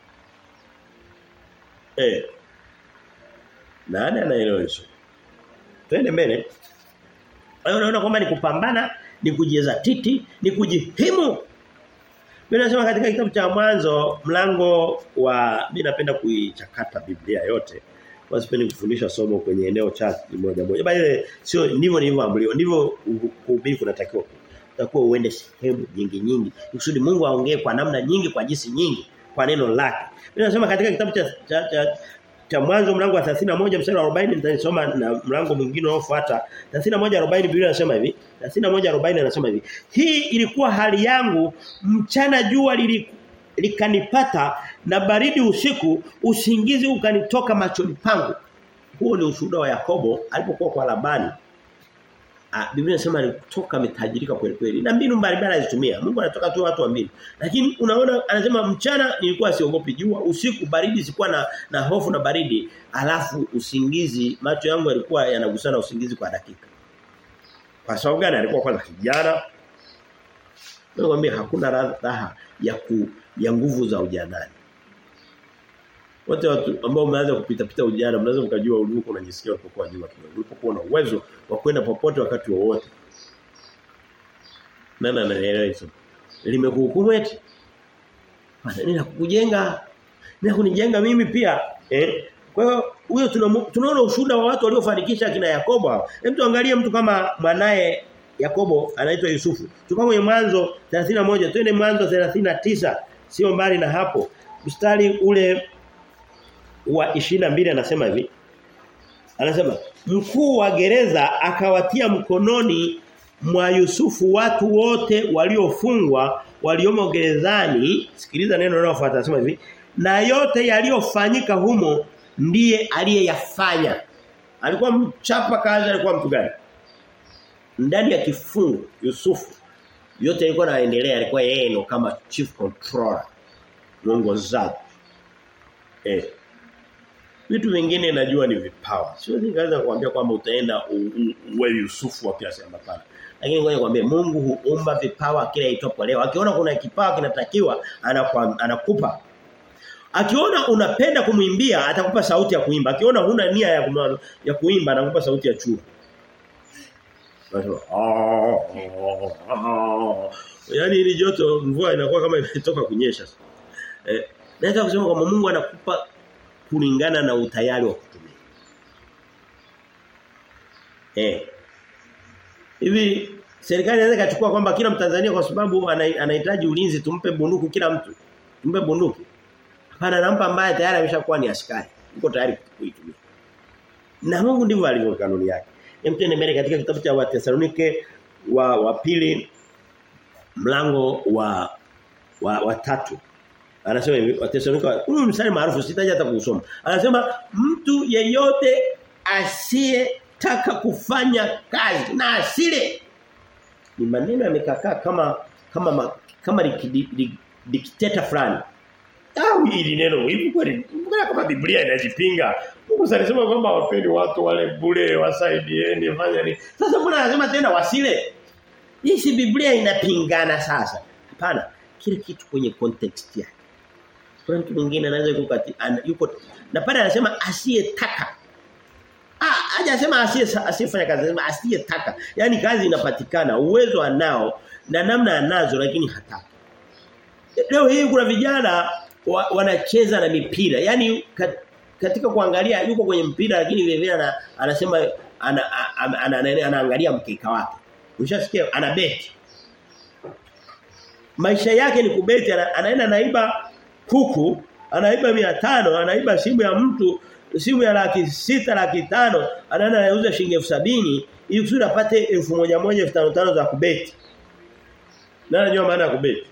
Eh. Nani anaelewa hizo? Twende mbele. Wewe unaona kwamba ni kupambana, ni kujeza titi, ni kujihimu. Mimi nasema katika kitabu cha mwanzo mlango wa mimi napenda kuichakata Biblia yote. Wasipendi kufundisha somo kwenye eneo chache moja moja. Bali sio ndivyo nilivyoambiwa. Ndivyo kuhubiri kunatakiwa. Utakuwa uende sehemu nyingi nyingi. Kusudi Mungu aongee kwa namna nyingi kwa jinsi nyingi kwa neno lake. Mimi nasema katika kitabu cha cha, cha cha mwanzo mlango wa 31 mstari wa 40 nitasoma na mlango mwingine unaofuata 31:40 Biblia inasema hivi 31:40 anasema hivi hii ilikuwa hali yangu mchana jua likanipata na baridi usiku usingizi ukanitoka machoni pangu huo ni ushuhuda wa Yakobo alipokuwa kwa Labani Ah, Biblia inasema alitoka ametajirika kweli kweli. Na mbinu mbalimbali alizitumia. Mungu anatoka tu watu wa mbinu. Lakini unaona anasema mchana nilikuwa siogopi jua, usiku baridi sikuwa na na hofu na baridi, alafu usingizi macho yangu yalikuwa yanagusana usingizi kwa dakika. Kwa sababu gani alikuwa kwanza kijana? Nakwambia hakuna raha ya ku, ya nguvu za ujanani. Wote watu ambao mnaanza kupita pita ujana mnaweza mkajua ulipo unajisikia ulipokuwa nyuma kidogo. Ulipokuwa na uwezo wa kwenda popote wakati wowote. Nani anaelewa hizo? Limekuhukumu eti? Bana ninakujenga. Ninakunijenga mimi pia. Eh? Kwa hiyo huyo tunaona ushuhuda wa watu waliofanikisha kina Yakobo. Hebu tuangalie mtu kama mwanae Yakobo anaitwa Yusufu. Tukao kwenye mwanzo 31 twende mwanzo 39 sio mbali na hapo. Mstari ule wa 22 anasema hivi. Anasema mkuu wa gereza akawatia mkononi mwa Yusufu watu wote waliofungwa waliomo gerezani sikiliza neno linalofuata anasema hivi na yote yaliyofanyika humo ndiye aliyeyafanya alikuwa mchapa kazi alikuwa mtu gani ndani ya kifungo Yusufu yote yalikuwa yanaendelea alikuwa yeye ndo kama chief controller mwongozaji eh Vitu vingine najua ni vipawa. Siwezi kaanza kuambia kwamba utaenda uwe Yusufu wa kiasi hapana. Lakini ngoja nikwambie Mungu huumba vipawa kila itopo leo. Akiona kuna kipawa kinatakiwa anakupa. Akiona unapenda kumwimbia atakupa sauti ya kuimba. Akiona huna nia ya kumano, ya kuimba anakupa sauti ya chura. Yaani ili joto mvua inakuwa kama imetoka kunyesha. Eh, naweza kusema kwamba Mungu anakupa kulingana na utayari wa kutumia. Eh. Hivi serikali inaweza kachukua kwamba kila Mtanzania kwa sababu anahitaji ulinzi tumpe bunduki kila mtu. Tumpe bunduki. Hapana nampa ambaye tayari ameshakuwa ni askari. Yuko tayari kuitumia. Na Mungu ndivyo alivyo kanuni yake. Hem tuende mbele katika kitabu cha Wathesalonike wa wa pili mlango wa wa, wa tatu Anasema hivi Wathesalonika huu mstari maarufu sitaje hata kusoma. Anasema mtu yeyote asiyetaka kufanya kazi na asile ni maneno yamekakaa kama kama kama dikteta fulani. Au hili neno hivi kweli kama Biblia inajipinga. Mungu alisema kwamba wapeni watu wale bure wasaidieni fanya nini. Sasa mbona anasema tena wasile? Hii si Biblia inapingana sasa. Hapana, kile kitu kwenye context yake. Kuna mtu mwingine anaweza yuko kati an, yuko na pale anasema asiyetaka. Ah, hajasema asiye asiyefanya kazi, anasema asiyetaka. Yaani kazi inapatikana, uwezo anao na namna anazo lakini hataki. Leo hii kuna vijana wa, wanacheza na mipira. Yaani kat, katika kuangalia yuko kwenye mpira lakini vile vile ana, anasema ana, ana, ana, ana, anaangalia mkeka wake. Ushasikia ana beti. Maisha yake ni kubeti ana, anaenda naiba kuku anaiba 500 anaiba simu ya mtu simu ya laki sita laki tano anaenda anauza shilingi elfu sabini ili kusudi apate elfu moja moja elfu tano tano za kubeti na anajua maana ya kubeti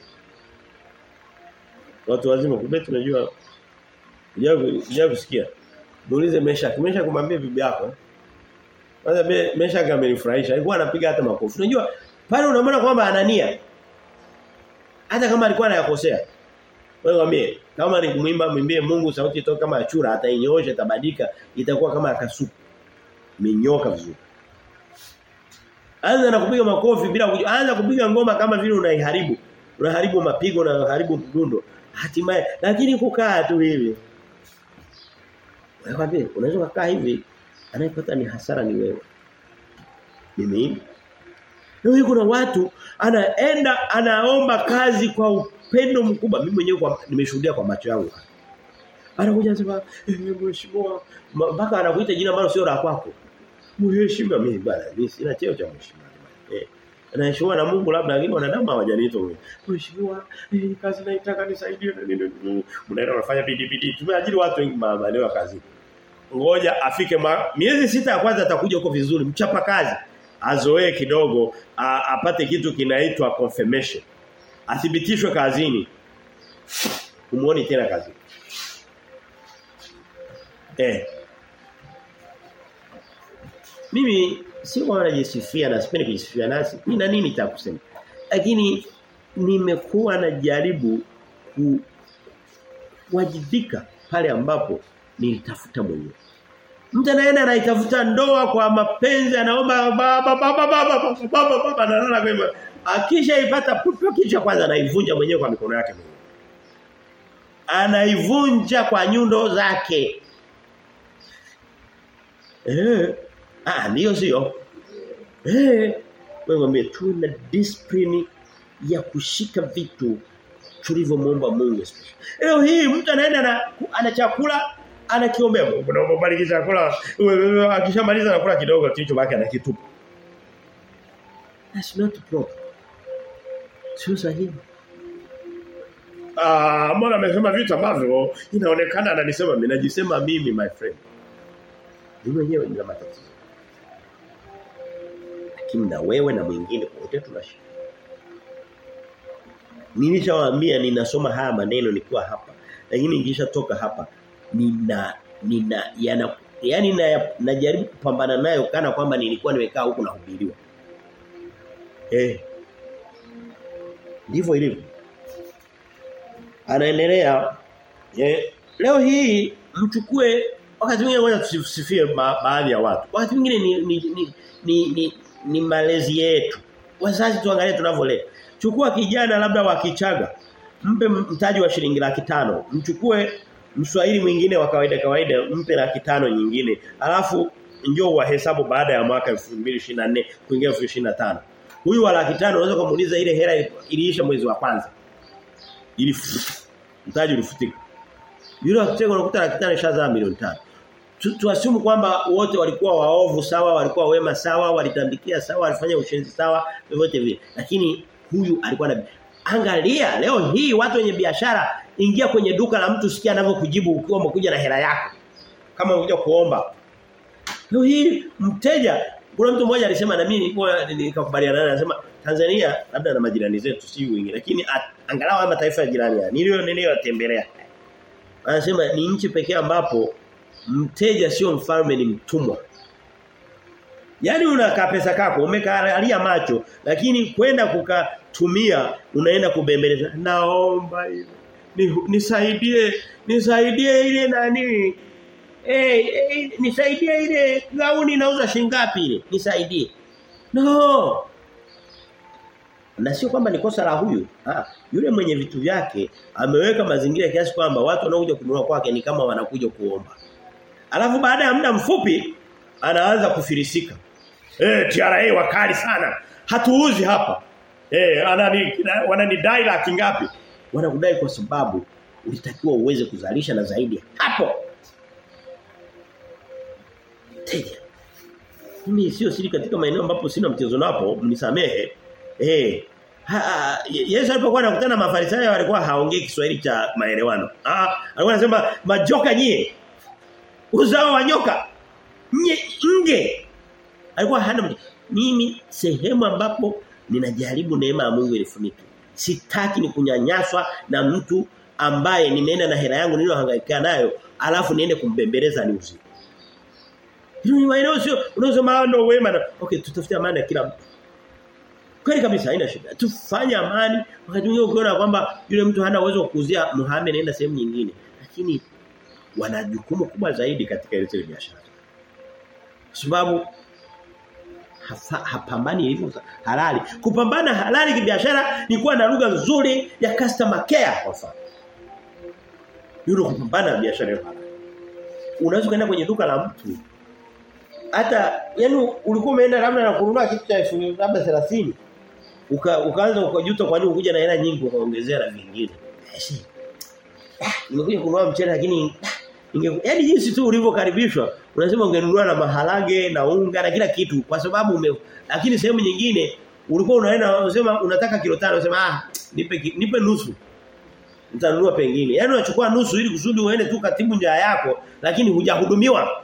watu wazima kubeti unajua unajua kusikia muulize Mesha Mesha kumwambia bibi yako kwanza Mesha amenifurahisha alikuwa anapiga hata makofi unajua pale unaona kwamba anania hata kama alikuwa anayakosea wewe mwambie kama ni kumwimba mwimbie Mungu sauti itoka kama achura atainyoosha itabadilika itakuwa kama akasuku. imenyoka vizuri. Anza na kupiga makofi bila kujua. Anza kupiga ngoma kama vile unaiharibu. Unaharibu mapigo na unaharibu mdundo. Hatimaye lakini kukaa tu hivi. Nakwambia unaweza kukaa hivi anayepata ni hasara ni wewe. Mimi Leo kuna watu anaenda anaomba kazi kwa upendo mkubwa. Mimi mwenyewe nimeshuhudia kwa macho yangu. Anakuja anasema eh, mheshimiwa mpaka anakuita jina ambalo sio la kwako. Mheshimiwa mimi bwana mimi sina cheo cha mheshimiwa. Eh. Anaheshimiwa na Mungu labda lakini wanadamu hawajaniita wewe. Mheshimiwa eh, kazi naitaka nisaidie na nini. Mnaenda unafanya bidii bidii. Tumeajiri watu wengi maeneo ya kazi. Ngoja afike ma, miezi sita ya kwanza atakuja huko vizuri mchapa kazi. Azoee kidogo a, apate kitu kinaitwa confirmation. Athibitishwe kazini. Umuone tena kazini. Eh. Mimi sio kwamba najisifia na sipendi kujisifia nasi. Mimi na nini nitakusema. Lakini nimekuwa najaribu ku wajibika pale ambapo nilitafuta mwenyewe. Mtu anaenda anaitafuta ndoa kwa mapenzi anaomba baba baba baba baba baba analala kwema. Akisha ipata pupu kisha kwanza anaivunja mwenyewe kwa mikono yake mwenyewe. Anaivunja kwa nyundo zake. Eh. Ah ndio sio. Eh. Wewe mwambie tu na discipline ya kushika vitu tulivyomwomba Mungu special. Leo hii mtu anaenda na ana chakula anakiombea Mungu naomba bariki chakula. Akishamaliza anakula kidogo kilicho baki anakitupa. That's not proper. Sio sahihi. Ah, mbona amesema vitu ambavyo inaonekana ananisema mimi najisema mimi my friend. Mimi mwenyewe nina matatizo. Lakini na wewe na mwingine wote tunashika. Nilishawaambia ninasoma haya maneno nikiwa hapa. Lakini nikishatoka hapa nina nina yana yani na, najaribu kupambana nayo kana kwamba nilikuwa nimekaa huku nahubiriwa. Eh. Ndivyo ilivyo. Anaendelea eh, leo hii mchukue wakati mwingine ngoja tusifie ba, baadhi ya watu. Wakati mwingine ni ni, ni ni ni ni malezi yetu. Wazazi tuangalie tunavyolea. Chukua kijana labda wa Kichaga. Mpe mtaji wa shilingi laki tano. Mchukue Mswahili mwingine wa kawaida kawaida mpe laki tano nyingine. Alafu njoo wahesabu baada ya mwaka 2024 kuingia 2025. Huyu wa laki tano unaweza kumuuliza ile hela iliisha mwezi wa kwanza. Ili mtaji ulifutika. Yule akitego unakuta laki tano ishazaa milioni tano. Tuasimu kwamba wote walikuwa waovu sawa, walikuwa wema sawa, walitambikia sawa, walifanya ushenzi sawa, vyovyote vile. Lakini huyu alikuwa na Angalia leo hii watu wenye biashara ingia kwenye duka la mtu sikia anavyokujibu ukiwa umekuja na hela yako. Kama unakuja kuomba. Leo hii mteja kuna mtu mmoja alisema na mimi nilikuwa nikakubaliana naye anasema Tanzania labda na majirani zetu si wingi lakini at, angalau haya mataifa ya jirani ya nilio niliyotembelea. Anasema ni nchi pekee ambapo mteja sio mfalme ni mtumwa. Yaani unakaa pesa kako umekalia macho lakini kwenda kukatumia unaenda kubembeleza naomba hivi nisaidie nisaidie ile nani eh hey, nisaidie ile gauni nauza shingapi ile nisaidie no na sio kwamba ni kosa la huyu ah yule mwenye vitu vyake ameweka mazingira kiasi kwamba watu wanaokuja kununua kwake ni kama wanakuja kuomba alafu baada ya muda mfupi anaanza kufilisika eh TRA wakali sana hatuuzi hapa eh anani wananidai laki ngapi wanakudai kwa sababu ulitakiwa uweze kuzalisha na zaidi hapo teja mimi sio siri katika maeneo ambapo sina mchezo napo mnisamehe eh Ha, Yesu alipokuwa anakutana na Mafarisayo walikuwa haongei Kiswahili cha maelewano. Ah, alikuwa anasema majoka nyie. Uzao wa nyoka. Nye, nge. Alikuwa hana mimi sehemu ambapo ninajaribu neema ya Mungu ilifunike. Sitaki ni kunyanyaswa na mtu ambaye nimeenda na hela yangu niliyohangaika nayo alafu niende kumbembeleza ni usiku. Hilo ni maeneo sio unasema ndo wema na okay tutafutia amani ya kila mtu. Kweli kabisa haina shida. Tufanye amani wakati mwingine ukiona kwamba yule mtu hana uwezo wa kuuzia Muhammad naenda sehemu nyingine. Lakini wana jukumu kubwa zaidi katika ile biashara. sababu hapambani ilivyo halali. Kupambana halali kibiashara ni kuwa na lugha nzuri ya customer care kwa mfano. Yule kupambana biashara ya halali. Unaweza kwenda kwenye duka la mtu hata yani ulikuwa umeenda labda na kununua kitu cha labda 30 uka, ukaanza ukajuta kwa nini ukuja na hela nyingi ukaongezea na vingine. Nimekuja kununua mchele lakini yaani jinsi tu ulivyokaribishwa unasema ungenunua na maharage na unga na kila kitu kwa sababu ume lakini sehemu nyingine ulikuwa unaenda unasema unataka kilo tano unasema ah nipe nipe nusu utanunua pengine yaani unachukua nusu ili kusudi uende tu katibu njaa yako lakini hujahudumiwa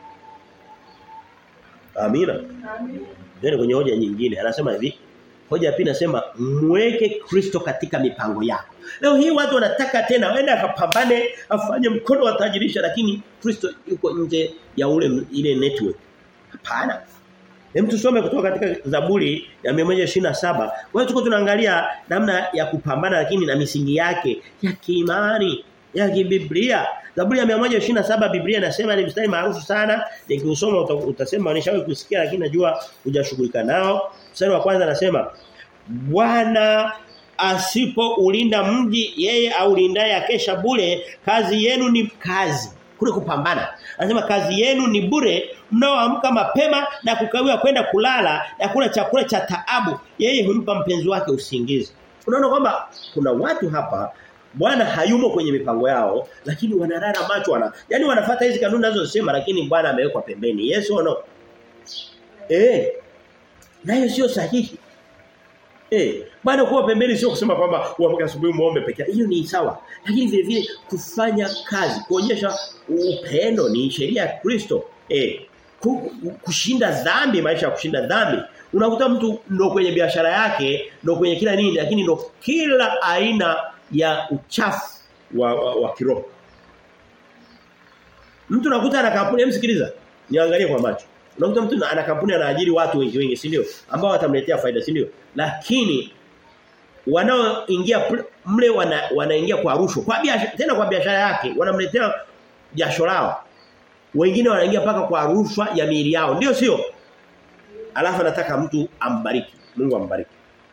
Amina. Amina. kwenye hoja nyingine anasema hivi Hoja pia nasema mweke Kristo katika mipango yako. Leo hii watu wanataka tena waende akapambane afanye mkono wa tajirisha lakini Kristo yuko nje ya ule ile network. Hapana. Hem tusome kutoka katika Zaburi ya 127. Kwa hiyo tuko tunaangalia namna ya kupambana lakini na misingi yake ya kiimani, ya kibiblia. Zaburi ya 127 Biblia inasema ni mstari maarufu sana. Nikiusoma utasema nishawahi kusikia lakini najua hujashughulika nao. Mstari wa kwanza anasema Bwana asipoulinda mji yeye aulindaye akesha bure kazi yenu ni kazi kule kupambana anasema kazi yenu ni bure mnaoamka mapema na kukawia kwenda kulala na kula chakula cha taabu yeye humpa mpenzi wake usingizi unaona kwamba kuna watu hapa Bwana hayumo kwenye mipango yao lakini wanalala macho wana yani wanafuata hizi kanuni ninazosema lakini Bwana amewekwa pembeni Yesu yes, no eh nayo sio sahihi Eh, bwana kuwa pembeni sio kusema kwamba uamke asubuhi muombe peke yake. Hiyo ni sawa. Lakini vile vile kufanya kazi, kuonyesha upendo ni sheria ya Kristo. Eh, kushinda dhambi, maisha ya kushinda dhambi. Unakuta mtu ndo kwenye biashara yake, ndo kwenye kila nini, lakini ndo kila aina ya uchafu wa, wa, wa kiroho. Mtu nakuta ana kampuni, msikiliza. Niangalie kwa macho. Unakuta mtu ana kampuni anaajiri watu wengi wengi, si ndio? Ambao watamletea faida, si ndio? Lakini wanaoingia mle wana, wanaingia kwa rushwa. Kwa biashara tena kwa biashara yake wanamletea jasho lao. Wengine wanaingia paka kwa rushwa ya miili yao. Ndio sio? Alafu anataka mtu ambariki. Mungu ambariki.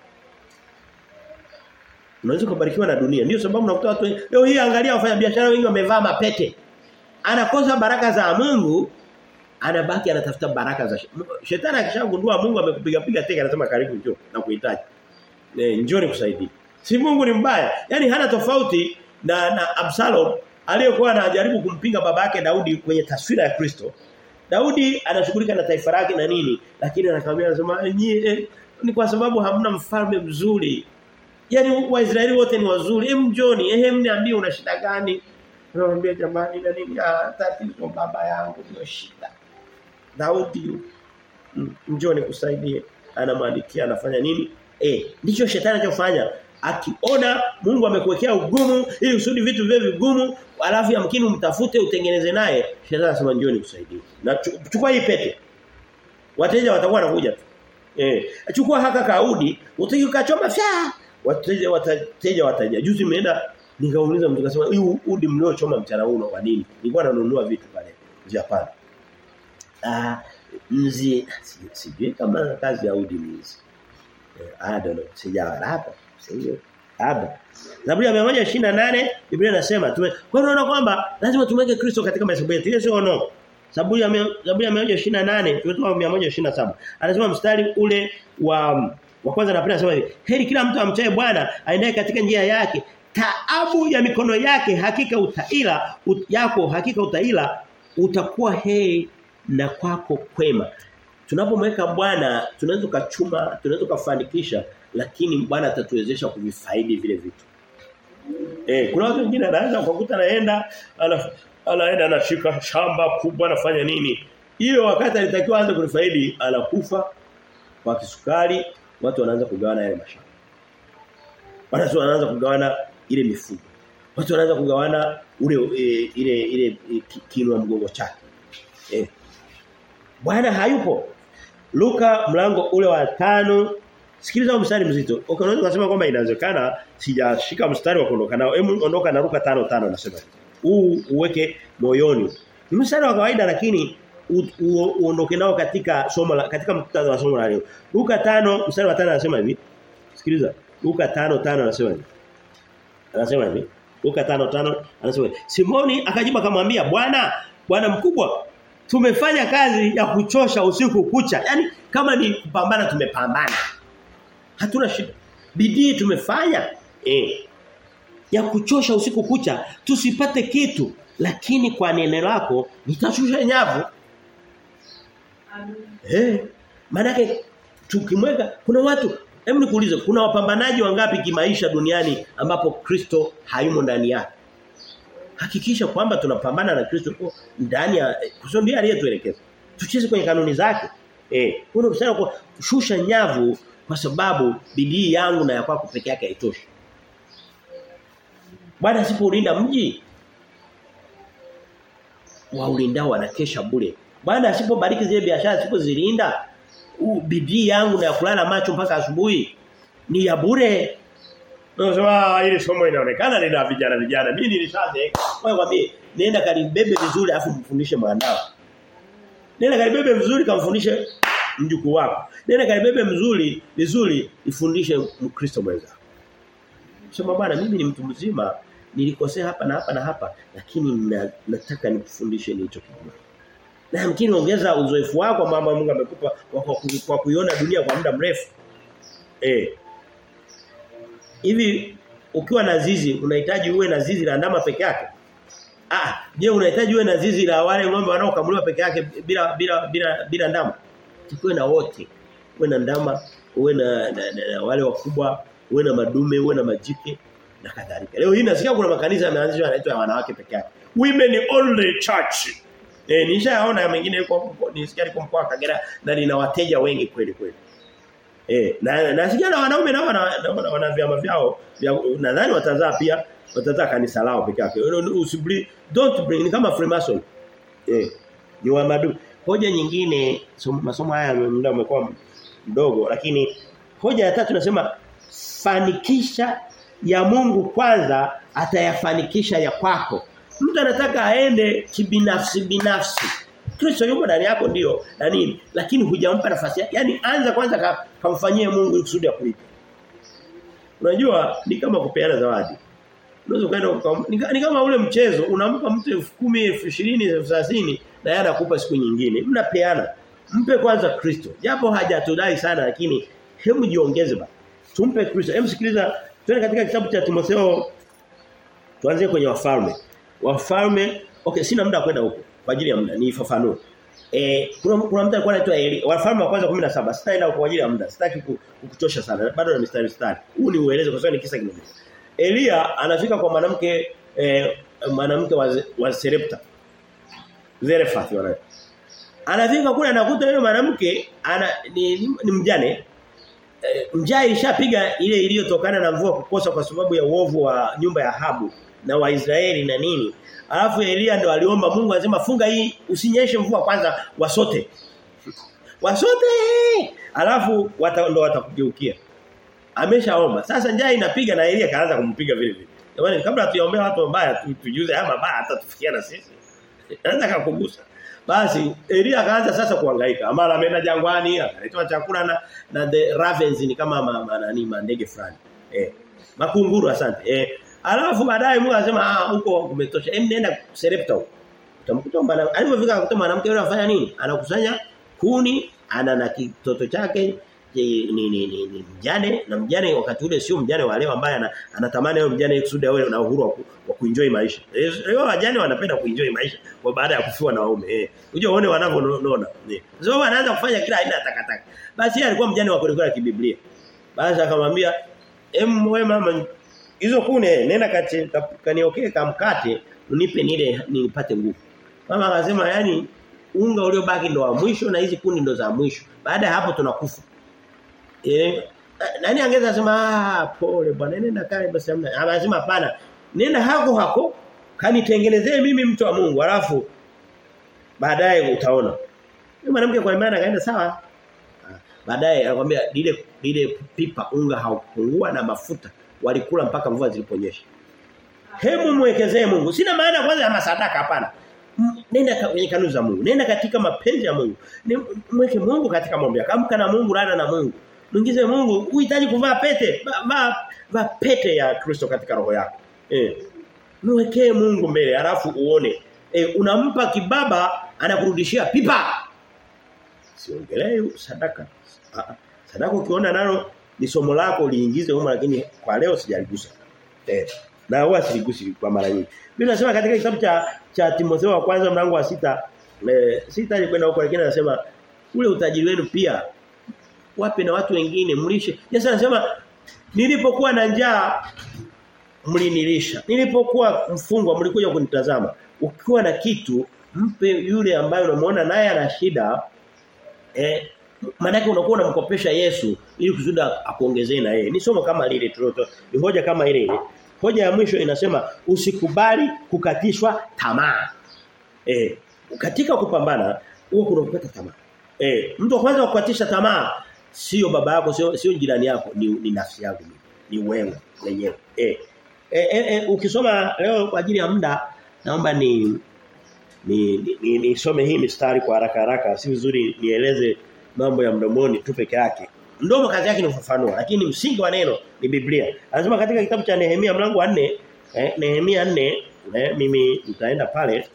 Unaweza kubarikiwa na dunia. Ndio sababu nakuta watu leo hii angalia wafanya biashara wengi wamevaa mapete. Anakosa baraka za Mungu anabaki anatafuta baraka za shetani akishagundua Mungu amekupiga piga teke anasema karibu njoo na kuhitaji. Eh njoo nikusaidie. Si Mungu ni mbaya. Yaani hana tofauti na na Absalom aliyekuwa anajaribu kumpinga baba yake Daudi kwenye taswira ya Kristo. Daudi anashughulika na taifa lake na nini lakini anakamwambia anasema nyie eh, ni kwa sababu hamna mfalme mzuri. Yaani Waisraeli wote ni wazuri. Hem njoni, ehem niambie una shida gani? Anamwambia jamani na nini? Ah tatizo baba yangu ndio shida. Daudi njoo nikusaidie anamwandikia anafanya nini eh ndicho shetani anachofanya akiona Mungu amekuwekea ugumu ili usudi vitu viwe vigumu alafu yamkini umtafute utengeneze naye shetani anasema njoo nikusaidie na chukua hii pete wateja watakuwa wanakuja tu eh chukua haka kaudi utaki ukachoma fya wateja wateja wataja juzi nimeenda nikauliza mtu akasema hii udi mliochoma mchana huu kwa nini nilikuwa nanunua vitu pale Japan ah mzi sijui kama kazi ya udi mzi I don't know sijawa hapa sio hapa Zaburi ya 128 Biblia inasema tume kwa hiyo unaona kwamba lazima tumweke Kristo katika mahesabu yetu ile sio no Zaburi ya Zaburi ya 128 tumetoa 127 anasema mstari ule wa wa kwanza na pili anasema hivi heri kila mtu amchaye Bwana aendaye katika njia yake taabu ya mikono yake hakika utaila ut, yako hakika utaila utakuwa heri na kwako kwema. Tunapomweka Bwana tunaweza kuchuma, tunaweza kufanikisha lakini Bwana atatuwezesha kuvifaidi vile vitu. Eh, kuna watu wengine anaanza kukuta anaenda ana, anaenda anashika shamba kubwa anafanya nini? Hiyo wakati alitakiwa aanze kulifaidi anakufa kwa kisukari, watu wanaanza kugawana yale mashamba. Watu wanaanza kugawana ile mifugo. Watu wanaanza kugawana ule e, ile ile e, kinwa mgongo chake. Eh. Bwana hayupo. Luka mlango ule wa tano Sikiliza mstari mzito. Unaweza kusema kwamba inawezekana sijashika mstari wa kuondoka nao. Hebu ondoka na Luka 5:5 nasema. Huu uweke moyoni. Ni mstari wa kawaida lakini uondoke nao katika somo la katika muktadha wa somo la leo. Luka 5 mstari wa 5 anasema hivi. Sikiliza. Luka 5:5 anasema hivi. Anasema hivi. Luka 5:5 anasema hivi. Simoni akajibu akamwambia, "Bwana, bwana mkubwa, tumefanya kazi ya kuchosha usiku kucha. Yaani kama ni kupambana tumepambana. Hatuna shida. Bidii tumefanya. Eh. Ya kuchosha usiku kucha tusipate kitu lakini kwa neno lako nitashusha nyavu. Eh. Maana tukimweka kuna watu hebu nikuulize kuna wapambanaji wangapi kimaisha duniani ambapo Kristo hayumo ndani yake? Hakikisha kwamba tunapambana na Kristo ndani ya Kristo ndiye aliyetuelekeza. Tucheze kwenye kanuni zake. Eh, kuna msana kwa shusha nyavu kwa sababu bidii yangu na ya kwako peke yake haitoshi. Bwana asipoulinda mji waulindao wanakesha bure. Bwana asipobariki zile biashara asipozilinda bidii yangu na ya kulala macho mpaka asubuhi ni ya bure. Unasema ile somo inaonekana lina vijana vijana. Mimi nilishaze. Wewe kwambie nenda kalibebe vizuri afu mfundishe mwanao. Nenda kalibebe vizuri kamfundishe mjukuu wako. Nenda kalibebe mzuri vizuri ifundishe Mkristo mwenzako. Sema bwana mimi ni mtu mzima nilikosea hapa na hapa na hapa lakini na, nataka nikufundishe nilichokijua. Na yamkini ongeza uzoefu wako mama Mungu amekupa kwa kuiona dunia kwa muda mrefu. Eh. Hivi ukiwa na zizi unahitaji uwe na zizi la ndama peke yake? Ah, je, unahitaji uwe na zizi la wale ng'ombe wanaokamuliwa peke yake bila bila bila bila ndama? Tukiwe na wote. Uwe na ndama, uwe na, na, na, na wale wakubwa, uwe na madume, uwe na majike na kadhalika. Leo hii nasikia kuna makanisa yameanzishwa yanaitwa ya wanawake peke yake. Women only church. Eh nishaona mengine yuko nisikia liko mkoa Kagera na lina wateja wengi kweli kweli. Eh na nasikia na wanaume nao wana, wana, wana vyama vyao vya nadhani watazaa pia watazaa kanisa lao peke yake. Usibli don't bring ni kama Freemason. Eh ni wa madu. Hoja nyingine masomo haya muda umekuwa mdogo lakini hoja ya tatu nasema fanikisha ya Mungu kwanza atayafanikisha ya kwako. Mtu anataka aende kibinafsi binafsi. Kristo yuko ndani yako ndio na nini? Lakini hujampa nafasi yake. Yaani anza kwanza kamfanyie Mungu kusudi akulipe. Unajua ni kama kupeana zawadi. Unaweza kwenda ni kama ule mchezo unampa mtu 10,000, 20,000, 30,000 na yeye anakupa siku nyingine. Mnapeana. Mpe kwanza Kristo. Japo hajatudai sana lakini hebu jiongeze ba. Tumpe Kristo. Hebu sikiliza Tuende katika kitabu cha Timotheo tuanzie kwenye wafalme. Wafalme, okay sina muda kwenda huko kwa ajili ya muda nifafanue. Eh kuna kuna mtu alikuwa anaitwa Eli. Wafalme wa kwanza 17. Sitaenda kwa ajili ya muda. Sitaki kukuchosha sana. Bado na mistari mistari. Huu ni ueleze kwa sababu ni kisa kimoja. Elia anafika kwa mwanamke eh, mwanamke wa, wa Serepta. Zerefath wanaye. Anafika kule anakuta yule mwanamke ana ni, ni, ni mjane njaa ilishapiga ile iliyotokana na mvua kukosa kwa sababu ya uovu wa nyumba ya Habu na Waisraeli na nini. Alafu Elia ndo aliomba Mungu anasema funga hii usinyeshe mvua kwanza wasote. Wasote! Alafu wata, ndo watakugeukia. Ameshaomba. Sasa njaa inapiga na Elia kaanza kumpiga vile vile. Jamani kabla tuyaombea watu wabaya tu, tujuze haya mabaya hata tufikia na sisi. Anza kukugusa. Basi Elia akaanza sasa kuhangaika. Amara ameenda jangwani, akaletewa chakula na na the ravens ni kama ma, ma, nani mandege fulani. Eh. Makunguru asante. Eh. Alafu baadaye Mungu anasema ah huko kumetosha. Hem nenda Serepta huko. Utamkuta mwana alipofika akuta mwanamke yule anafanya nini? Anakusanya kuni, ana na kitoto chake ni ni ni, ni, ni mjane na mjane wakati ule sio mjane wa leo ambaye anatamani yule mjane kusudi awe na uhuru wa, ku, wa kuenjoy maisha. Leo wajane wanapenda kuenjoy maisha kwa baada ya kufiwa na waume. Eh. Unajua uone wanavyoona. Eh. Sababu anaanza kufanya kila aina ya takataka. Basi yeye alikuwa mjane wa kweli kibiblia. Basi akamwambia, "Em wewe mama hizo kune nenda kati kaniokee kamkate unipe nile nipate nguvu." Mama akasema yani unga uliobaki ndo wa mwisho na hizi kuni ndo za mwisho. Baada ya hapo tunakufa. Eh nani angeza sema ah pole bwana nenda kae basi hamna. Anasema hapana. Nenda hako hako kanitengenezee mimi mtu wa Mungu alafu baadaye utaona. Yule mwanamke kwa imani akaenda sawa. Baadaye anakuambia lile lile pipa unga haukupungua na mafuta walikula mpaka mvua ziliponyesha. Hebu muwekezee Mungu. Sina maana kwanza ya masadaka hapana. nenda kwenye kanuni za Mungu. Nenda katika mapenzi ya Mungu. Mweke Mungu katika mambo yako. Amka na Mungu, lala na Mungu. Mwingize Mungu, uhitaji kuvaa pete. Vaa va pete ya Kristo katika roho yako. Eh. Mwekee Mungu mbele alafu uone. Eh, unampa kibaba anakurudishia pipa. Siongelee sadaka. Sadaka ukiona nalo ni somo lako liingize huko lakini kwa leo sijaligusa. Eh. Na huwa siligusi kwa mara nyingi. Biblia inasema katika kitabu cha cha Timotheo wa kwanza mlango wa sita eh, sita kwenda huko lakini anasema ule utajiri wenu pia wape na watu wengine mlishe. Yesu anasema nilipokuwa na njaa mlinilisha. Nilipokuwa mfungwa mlikuja kunitazama. Ukiwa na kitu mpe yule ambaye unamuona naye ana shida eh maana unakuwa unamkopesha Yesu ili kusudi akuongezee na yeye. Ni somo kama lile tuloto. Ni hoja kama ile ile. Hoja ya mwisho inasema usikubali kukatishwa tamaa. Eh, katika kupambana huwa kuna kukata tamaa. Eh, mtu wa kwanza kukatisha tamaa sio baba yako sio sio jirani yako ni, ni nafsi yako ni, ni wewe mwenyewe. Eh. Eh, eh, eh, ukisoma leo kwa ajili ya muda naomba ni ni nisome ni, ni hii mistari kwa haraka haraka si vizuri nieleze mambo ya mdomoni tu peke yake. Mdomo kazi yake ni kufafanua lakini msingi wa neno ni Biblia. Anasema katika kitabu cha Nehemia mlango wa 4, eh, Nehemia 4, eh, mimi nitaenda pale.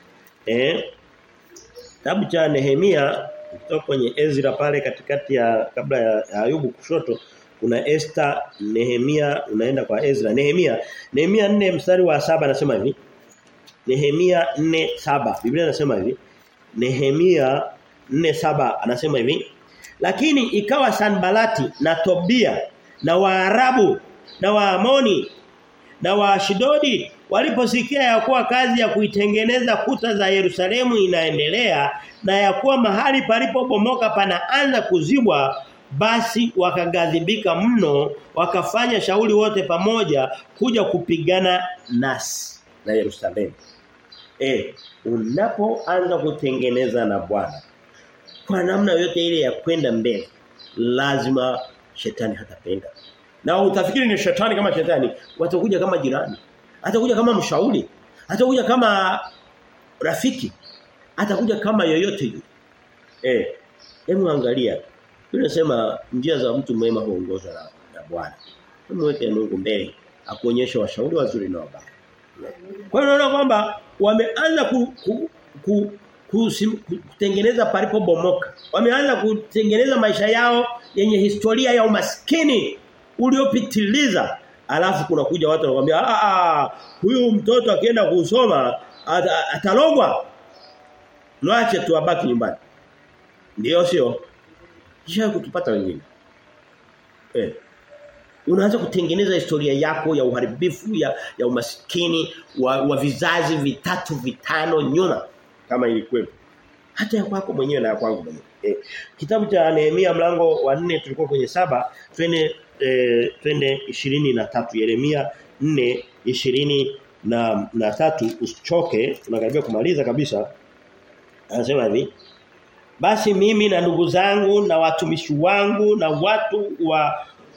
Eh, kitabu cha Nehemia kutoka kwenye Ezra pale katikati ya kabla ya, ya Ayubu kushoto kuna Esther, Nehemia unaenda kwa Ezra. Nehemia, Nehemia 4 mstari wa saba anasema hivi. Nehemia 4:7. Biblia inasema hivi. Nehemia 4:7 anasema hivi lakini ikawa Sanbalati na Tobia na Waarabu na Waamoni na Waashidodi waliposikia ya kuwa kazi ya kuitengeneza kuta za Yerusalemu inaendelea na ya kuwa mahali palipobomoka panaanza kuzibwa basi wakagadhibika mno wakafanya shauri wote pamoja kuja kupigana nasi na Yerusalemu eh unapoanza kutengeneza na Bwana kwa namna yote ile ya kwenda mbele lazima shetani hatapenda na utafikiri ni shetani kama shetani watakuja kama jirani atakuja kama mshauri atakuja kama rafiki atakuja kama yoyote yule eh hebu angalia tunasema njia za mtu mwema huongozwa na, na Bwana mweke Mungu mbele akuonyesha washauri wazuri na wabaya kwa hiyo unaona kwamba wameanza ku, ku, ku kutengeneza palipo bomoka. Wameanza kutengeneza maisha yao yenye historia ya umaskini uliopitiliza. Alafu kuna kuja watu wanakuambia ah ah huyu mtoto akienda kusoma at, atalogwa. Mwache tu abaki nyumbani. Ndio sio? Kisha kutupata wengine. Eh. Unaanza kutengeneza historia yako ya uharibifu ya ya umaskini wa, wa vizazi vitatu vitano nyuma kama ilikuwepo. Hata ya kwako mwenyewe na ya kwangu mwenyewe. Eh, kitabu cha Nehemia mlango wa 4 tulikuwa kwenye saba twende eh, twende 23 Yeremia 4 20 na na tatu usichoke tunakaribia kumaliza kabisa. Anasema hivi basi mimi na ndugu zangu na watumishi wangu na watu wa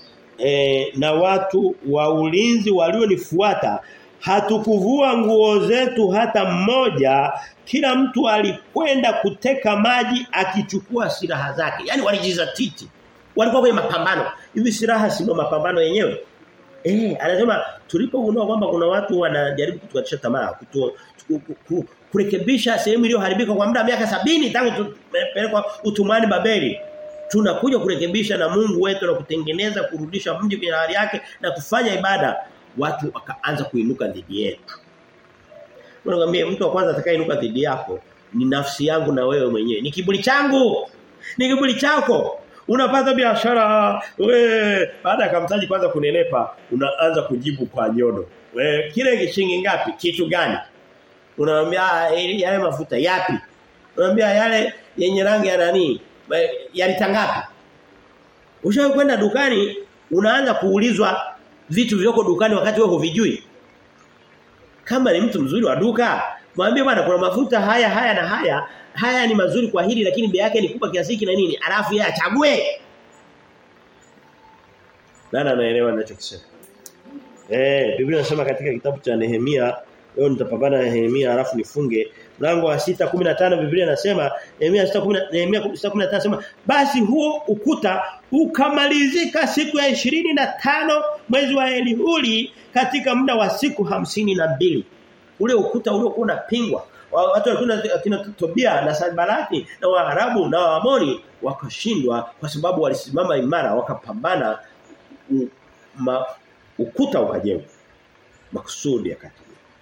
e, na watu wa ulinzi walionifuata hatukuvua nguo zetu hata mmoja kila mtu alikwenda kuteka maji akichukua silaha zake yani walijizatiti walikuwa kwenye mapambano hivi silaha sio mapambano yenyewe eh anasema tulipogundua kwamba kuna watu wanajaribu kutukatisha tamaa kutu, kutu, kurekebisha sehemu iliyoharibika kwa muda wa miaka sabini tangu tupelekwa utumani Babeli tunakuja kurekebisha na Mungu wetu na kutengeneza kurudisha mji kwenye hali yake na kufanya ibada watu wakaanza kuinuka dhidi yetu. Unakwambia mtu wa kwanza atakayeinuka dhidi yako ni nafsi yangu na wewe mwenyewe. Ni kiburi changu. Ni kiburi chako. Unapata biashara we baada ya kamtaji kwanza kunenepa unaanza kujibu kwa nyodo. We kile kishingi ngapi? Kitu gani? Unamwambia yale mafuta yapi? Unamwambia yale yenye rangi ya nani? Yalitangapi? Ushawahi kwenda dukani unaanza kuulizwa vitu vilivyoko dukani wakati wewe huvijui. Kama ni mtu mzuri wa duka, mwambie bwana kuna mafuta haya haya na haya, haya ni mazuri kwa hili lakini bei yake ni kubwa kiasi hiki na nini? Alafu yeye achague. Nani anaelewa ninachokisema? Eh, Biblia inasema katika kitabu cha Nehemia, leo nitapambana na Nehemia alafu nifunge mlango wa 6:15 Biblia inasema Nehemia 6:10 Nehemia 6:15 inasema basi huo ukuta ukamalizika siku ya 25 mwezi wa Elihuli katika muda wa siku hamsini na mbili ule ukuta uliokuwa unapingwa watu walikuwa kina Tobia na Sanbalati na Waarabu na Waamoni wakashindwa kwa sababu walisimama imara wakapambana ma, ukuta ukajengwa makusudi yakati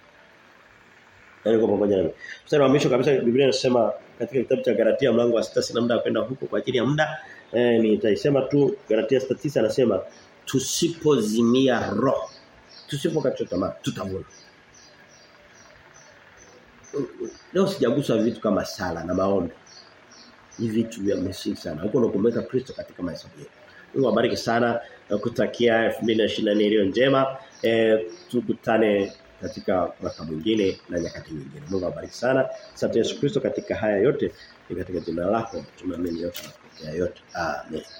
Niko pamoja nami. Mstari wa mwisho kabisa Biblia inasema katika kitabu cha Galatia mlango wa 6 sina muda kwenda huko kwa ajili ya muda. Eh nitaisema tu Galatia 6:9 anasema tusipozimia roho. Tusipokata tamaa tutavuna. Leo sijagusa vitu kama sala na maombi. Ni vitu vya msingi sana. Huko ndo kumweka Kristo katika maisha yetu. Mungu awabariki sana na kutakia 2024 iliyo njema. Eh tukutane katika mwaka mwingine na nyakati nyingine. Mungu awabariki sana. Asante Yesu Kristo katika haya yote ni katika jina lako tunaamini yote na yote. Amen.